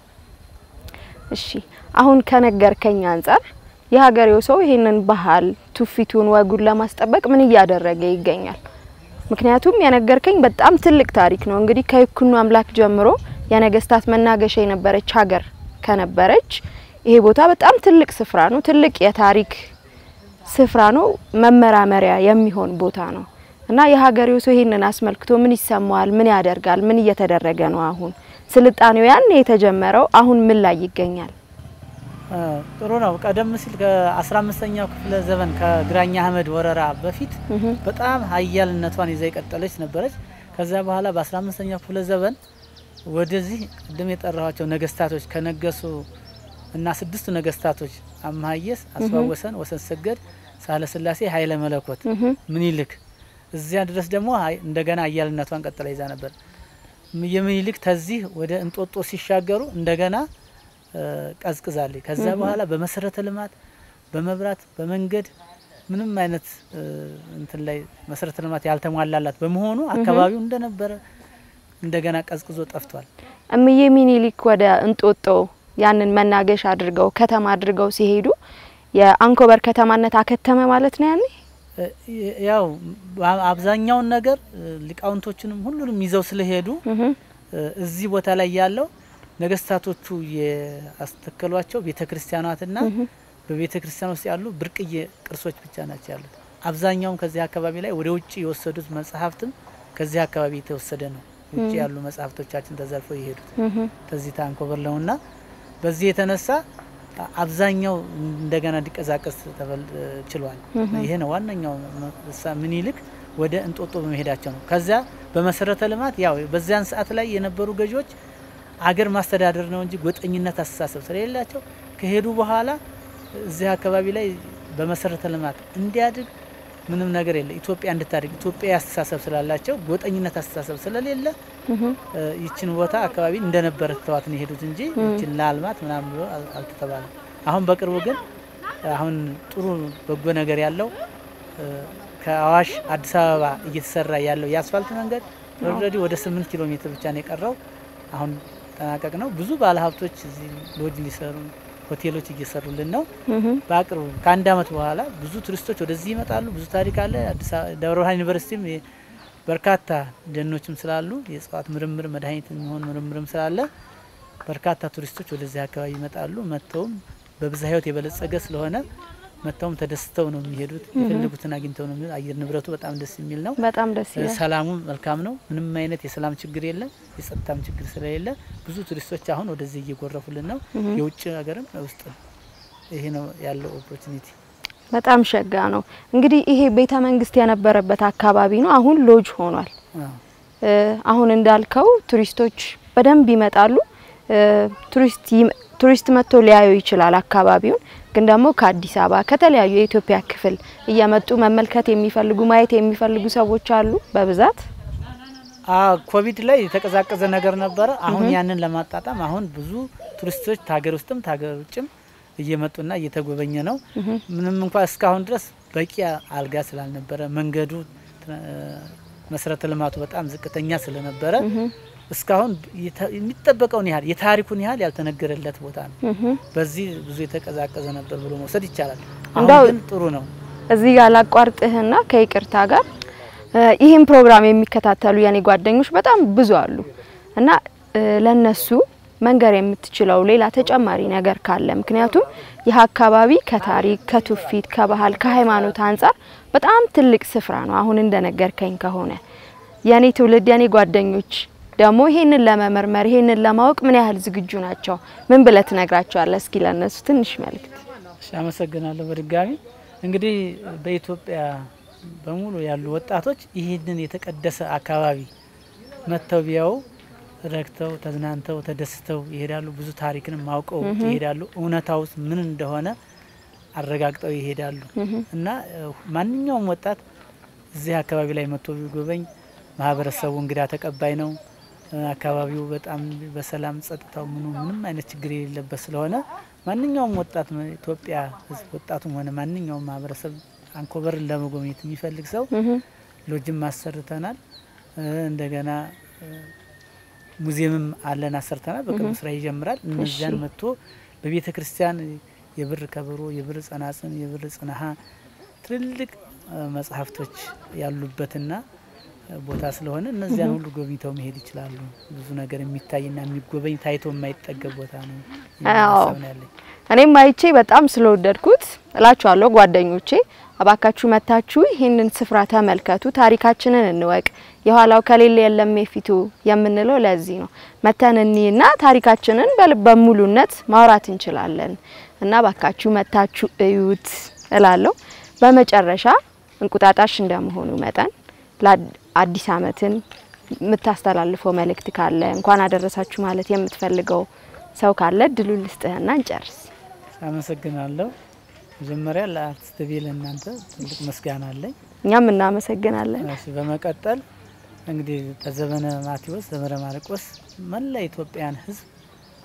እሺ አሁን ከነገርከኝ አንጻር የሀገሬው ሰው ይሄንን ባህል ትውፊቱን፣ ወጉን ለማስጠበቅ ምን እያደረገ ይገኛል? ምክንያቱም የነገርከኝ በጣም ትልቅ ታሪክ ነው። እንግዲህ ከይኩኖ አምላክ ጀምሮ የነገስታት መናገሻ የነበረች ሀገር ከነበረች ይሄ ቦታ በጣም ትልቅ ስፍራ ነው። ትልቅ የታሪክ ስፍራ ነው። መመራመሪያ የሚሆን ቦታ ነው እና የሀገሬው ሰው ይሄንን አስመልክቶ ምን ይሰማዋል? ምን ያደርጋል? ምን እየተደረገ ነው? አሁን ስልጣኔው ያን የተጀመረው አሁን ምን ላይ ይገኛል? አ፣ ጥሩ ነው። ቀደም ሲል ከ15ኛው ክፍለ ዘመን ከግራኛ አህመድ ወረራ በፊት እህ። በጣም ሀያልነቷን ይዛ የቀጠለች ነበረች። ከዛ በኋላ በ15ኛው ክፍለ ዘመን ወደዚህ ቅድም የጠራኋቸው ነገስታቶች ከነገሱ እና ስድስቱ ነገስታቶች አምሃየስ፣ አስፋወሰን፣ ወሰን ሰገድ፣ ሳህለ ስላሴ፣ ኃይለ መለኮት፣ እህ። ምኒልክ እዚያ ድረስ ደግሞ ሀይ- እንደገና ሀያልነቷን ቀጥላ ይዛ ነበር። ም- የምኒልክ ተዚህ ወደ እንጦጦ ሲሻገሩ እንደገና እ፣ ቀዝቅዛለች። ከዛ እህ። በኋላ በመሰረተ ልማት፣ በመብራት፣ በመንገድ ምንም አይነት እ፣ እንትን ላይ መሰረተ ልማት ያልተሟላላት በመሆኑ አካባቢው እንደነበረ እንደገና ቀዝቅዞ ጠፍቷል። እምዬ ሚኒሊክ ወደ እንጦጦ ያንን መናገሻ አድርገው ከተማ አድርገው ሲሄዱ የአንኮበር ከተማነት አከተመ ማለት ነው ያኔ እ፣ ያው በ- አብዛኛውን ነገር እ፣ ሊቃውንቶችንም ሁሉንም ይዘው ስለሄዱ እ፣ እዚህ ቦታ ላይ ያለው ነገስታቶቹ ያስተከሏቸው ቤተ ክርስቲያናትና በቤተ ክርስቲያን ውስጥ ያሉ ብርቅዬ ቅርሶች ብቻ ናቸው ያሉት። አብዛኛውም ከዚህ አካባቢ ላይ ወደ ውጭ የወሰዱት መጽሐፍትም ከዚህ አካባቢ የተወሰደ ነው። ውጭ ም። ያሉ መጽሐፍቶቻችን ተዘርፈው የሄዱት ምሁም። ከዚህ ታንኮበር ነውና በዚህ የተነሳ አ- አብዛኛው እንደገና እንዲቀዛቀስ ተበል- ችሏል። ምሁም። ይሄ ነው ዋነኛው መሳ- ምኒልክ ወደ እንጦጦ በመሄዳቸው ነው። ከዚያ በመሰረተ ልማት ያው በዚያን ሰዓት ላይ የነበሩ ገዢዎች አገር ማስተዳደር ነው እንጂ ጎጠኝነት አስተሳሰብ ስለሌላቸው ከሄዱ በኋላ እዚህ አካባቢ ላይ በመሰረተ ልማት እንዲያድግ ምንም ነገር የለ። ኢትዮጵያ እንድታድግ ኢትዮጵያ አስተሳሰብ ስላላቸው ጎጠኝነት አስተሳሰብ ስለሌለ ምሁም። እ፣ ይችን ቦታ አካባቢ እንደነበረ ተዋት ነው የሄዱት እንጂ ም። ይችን ለአልማት ምናምን ብሎ አል- አልተተባለም። አሁን በቅርቡ ግን አሁን ጥሩ በጎ ነገር ያለው እ፣ ከአዋሽ አዲስ አበባ እየተሰራ ያለው የአስፋልት መንገድ ኦልሬዲ ወደ ስምንት ኪሎ ሜትር ብቻ ነው የቀረው። አሁን ጠናቀቅ ነው። ብዙ ባለሀብቶች እዚህ ሎጅ ሊሰሩ ሆቴሎች እየሰሩልን ነው። ምሁም። በአቅርቡ ከአንድ አመት በኋላ ብዙ ቱሪስቶች ወደዚህ ይመጣሉ። ብዙ ታሪክ አለ። አዲስ አበባ ደብረ ብርሃን ዩኒቨርሲቲም የ- በርካታ ደኖችም ስላሉ የእጽዋት ምርምር መድኃኒት የሚሆን ምርምርም ስላለ በርካታ ቱሪስቶች ወደዚህ አካባቢ ይመጣሉ። መጥተውም በብዝሃ ሕይወት የበለጸገ ስለሆነ መጥተውም ተደስተው ነው የሚሄዱት። ምሁም። የፈለጉትን አግኝተው ነው የሚሄዱት። አየር ንብረቱ በጣም ደስ የሚል ነው። በጣም ደስ ይላል። ሰላሙ መልካም ነው። ምንም አይነት የሰላም ችግር የለም። የጸጥታም ችግር ስለሌለ ብዙ ቱሪስቶች አሁን ወደዚህ እየጎረፉልን ነው። ምሁም። የውጭ ሀገርም ውስጥ ይሄ ነው ያለው ኦፖርቹኒቲ። በጣም ሸጋ ነው። እንግዲህ ይሄ ቤተ መንግስት የነበረበት አካባቢ ነው፣ አሁን ሎጅ ሆኗል። እ፣ አሁን እንዳልከው ቱሪስቶች በደንብ ይመጣሉ። እ፣ ቱሪስት ይም- ቱሪስት መጥቶ ሊያዩ ይችላል አካባቢውን። ግን ደግሞ ከአዲስ አበባ ከተለያዩ የኢትዮጵያ ክፍል እየመጡ መመልከት የሚፈልጉ ማየት የሚፈልጉ ሰዎች አሉ በብዛት። ኮቪድ ላይ የተቀዛቀዘ ነገር ነበረ። አሁን ምሁም። ያንን ለማጣጣም አሁን ብዙ ቱሪስቶች ከሀገር ውስጥም ከሀገር ውጭም እየመጡና እየተጎበኘ ነው። ምሁም። ምንም እንኳ እስካሁን ድረስ በቂ አልጋ ስላልነበረ መንገዱ እ፣ መሰረተ ልማቱ በጣም ዝቅተኛ ስለነበረ ምሁም። እስካሁን የተ- የሚጠበቀውን ያህል የታሪኩን ያህል ያልተነገረለት ቦታ ነው። ምሁም። በዚህ ብዙ የተቀዛቀዘ ነበር ብሎ መውሰድ ይቻላል። እንዳው አሁን ግን ጥሩ ነው። እዚህ ጋር ላቋርጥህና ከይቅርታ ጋር እ፣ ይህን ፕሮግራም የሚከታተሉ የኔ ጓደኞች በጣም ብዙ አሉ እና እ፣ ለነሱ መንገር የምትችለው ሌላ ተጨማሪ ነገር ካለ ምክንያቱም ይህ አካባቢ ከታሪክ ከትውፊት ከባህል ከሃይማኖት አንጻር በጣም ትልቅ ስፍራ ነው አሁን እንደነገርከኝ ከሆነ የኔ ትውልድ የኔ ጓደኞች ደግሞ ይሄንን ለመመርመር ይሄንን ለማወቅ ምን ያህል ዝግጁ ናቸው ምን ብለህ ትነግራቸዋለህ እስኪ ለነሱ ትንሽ መልእክት እሺ፣ አመሰግናለሁ በድጋሚ እንግዲህ በኢትዮጵያ በሙሉ ያሉ ወጣቶች ይህንን የተቀደሰ አካባቢ መጥተው ቢያው ረክተው ተዝናንተው ተደስተው ይሄዳሉ። ብዙ ታሪክንም አውቀው ምሁም። ይሄዳሉ። እውነታው ውስጥ ምን እንደሆነ አረጋግጠው ይሄዳሉ ምሁም። እና እ፣ ማንኛውም ወጣት እዚህ አካባቢ ላይ መጥቶ ቢጎበኝ ማህበረሰቡ እንግዳ ተቀባይ ነው። እ፣ አካባቢው በጣም በሰላም ጸጥታው ምኑ ምንም አይነት ችግር የሌለበት ስለሆነ ማንኛውም ወጣት መ- ኢትዮጵያ ሕዝብ ወጣቱም ሆነ ማንኛውም ማህበረሰብ አንኮበርን ለመጎብኘት የሚፈልግ ሰው ምሁም። ሎጅም አሰርተናል። እ፣ እንደገና እ፣ ሙዚየምም አለን አሰርተናል። በቅርቡ ምሁም። ስራ ይጀምራል። እነዚያን እሺ። መጥቶ በቤተ ክርስቲያን የብር ከበሮ፣ የብር ጸናጽን፣ የብር ጽናሀ ትልልቅ እ፣ መጽሐፍቶች ያሉበትና እ፣ ቦታ ስለሆነ እነዚያን ምሁም። ሁሉ ጎብኝተው መሄድ ይችላሉ። ብዙ ነገር የሚታይና የሚጎበኝ ታይቶ የማይጠገብ ቦታ ነው የሚል አዎ ሀሳብ ነው ያለኝ። እኔም አይቼ በጣም ስለወደድኩት እላችኋለሁ ጓደኞቼ፣ እባካችሁ መታችሁ ይህንን ስፍራ ተመልከቱ፣ ታሪካችንን እንወቅ። የኋላው ከሌለ የለም የፊቱ የምንለው ለዚህ ነው። መተን እኒና ታሪካችንን በልበ ሙሉነት ማውራት እንችላለን እና እባካችሁ መታችሁ እዩት እላለሁ። በመጨረሻ እንቁጣጣሽ እንደመሆኑ መጠን ለአዲስ ዓመትን የምታስተላልፈው መልእክት ካለ እንኳን አደረሳችሁ ማለት የምትፈልገው ሰው ካለ እድሉን ልስጥህና እንጨርስ። አመሰግናለሁ። መጀመሪያ ለአርቲስት ቤ ለእናንተ ትልቅ ምስጋና አለኝ። እኛም እናመሰግናለን። እሺ፣ በመቀጠል እንግዲህ በዘመነ ማቴዎስ ዘመነ ማርቆስ መላ ኢትዮጵያን ሕዝብ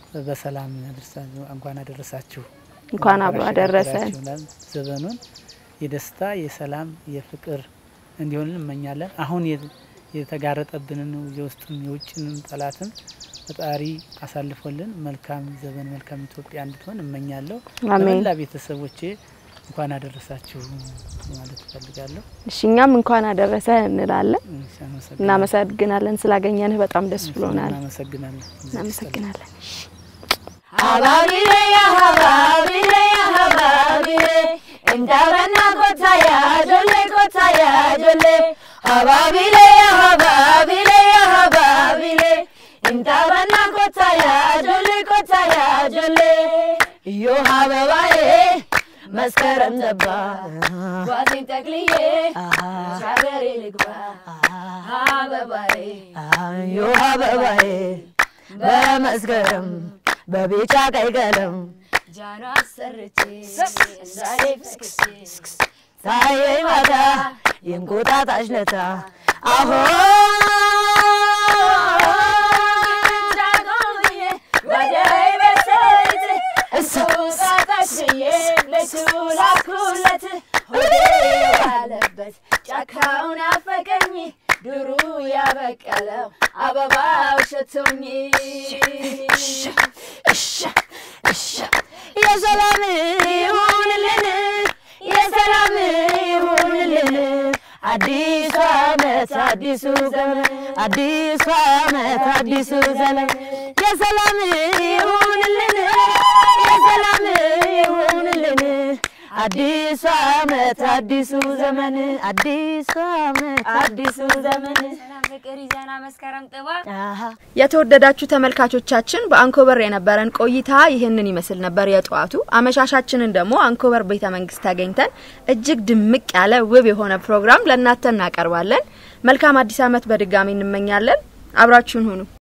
በሰላም ያደርሳችሁ እንኳን አደረሳችሁ እንኳን አብሮ አደረሰን። አሸጋገራችሁ ይላል ዘመኑን የደስታ የሰላም የፍቅር እንዲሆንን እንመኛለን። አሁን የ- የተጋረጠብንን የውስጥም የውጭንም ጠላትም ፈጣሪ አሳልፎልን መልካም ዘመን መልካም ኢትዮጵያ እንድትሆን እመኛለሁ። አሜን። ለመላ ቤተሰቦቼ እንኳን አደረሳችሁ ማለት እፈልጋለሁ። እሺ እኛም እንኳን አደረሰ እንላለን። እሺ፣ አመሰግናለሁ። እናመሰግናለን ስላገኘንህ በጣም ደስ ብሎናል። እናመሰግናለን። እናመሰግናለን። ሀባቢሌ ሀባቢሌ ሀባቢሌ እንዳበና ኮታያ ጆሌ ኮታያ ጆሌ ሀባቢሌ ሀባቢሌ ሀባቢሌ እንዳበና ኮታያ ጆሌ ኮታያ ጆሌ እዮ አበባዬ መስከረም ገባ ጓዜን ጠቅልዬ ሻገሬ ልግባ አበባዬ ዮ አበባዬ በመስከረም በቢጫ ቀይ ቀለም ጃኗ አሰርቼ ዛሬ ፍስክስ ታየኝ ማታ የእንቁጣጣሽ ለታ አሆ ጃጎዬ ወደይ በሰይት እሱ ጣጣሽ ብዬ ለሱ ላኩለት ሆዴ ያለበት ጫካውን አፈቀኝ ድሩ ያበቀለው አበባው ሸቶኝ የሰላም ይሁንልን የሰላም ይሁንልን አዲሱ ዓመት አዲሱ ዘመን አዲሱ ዓመት አዲሱ ዘመን የሰላም ይሁንልን የሰላም ይሁንልን አዲሱ ዓመት አዲሱ ዘመን አዲሱ ዓመት አዲሱ ዘመን ፍቅር ይዘና መስከረም ጥባ የተወደዳችሁ ተመልካቾቻችን በአንኮበር የነበረን ቆይታ ይህንን ይመስል ነበር። የጠዋቱ አመሻሻችንን ደግሞ አንኮበር ቤተ መንግስት ተገኝተን እጅግ ድምቅ ያለ ውብ የሆነ ፕሮግራም ለእናንተ እናቀርባለን። መልካም አዲስ ዓመት በድጋሚ እንመኛለን። አብራችሁን ሁኑ።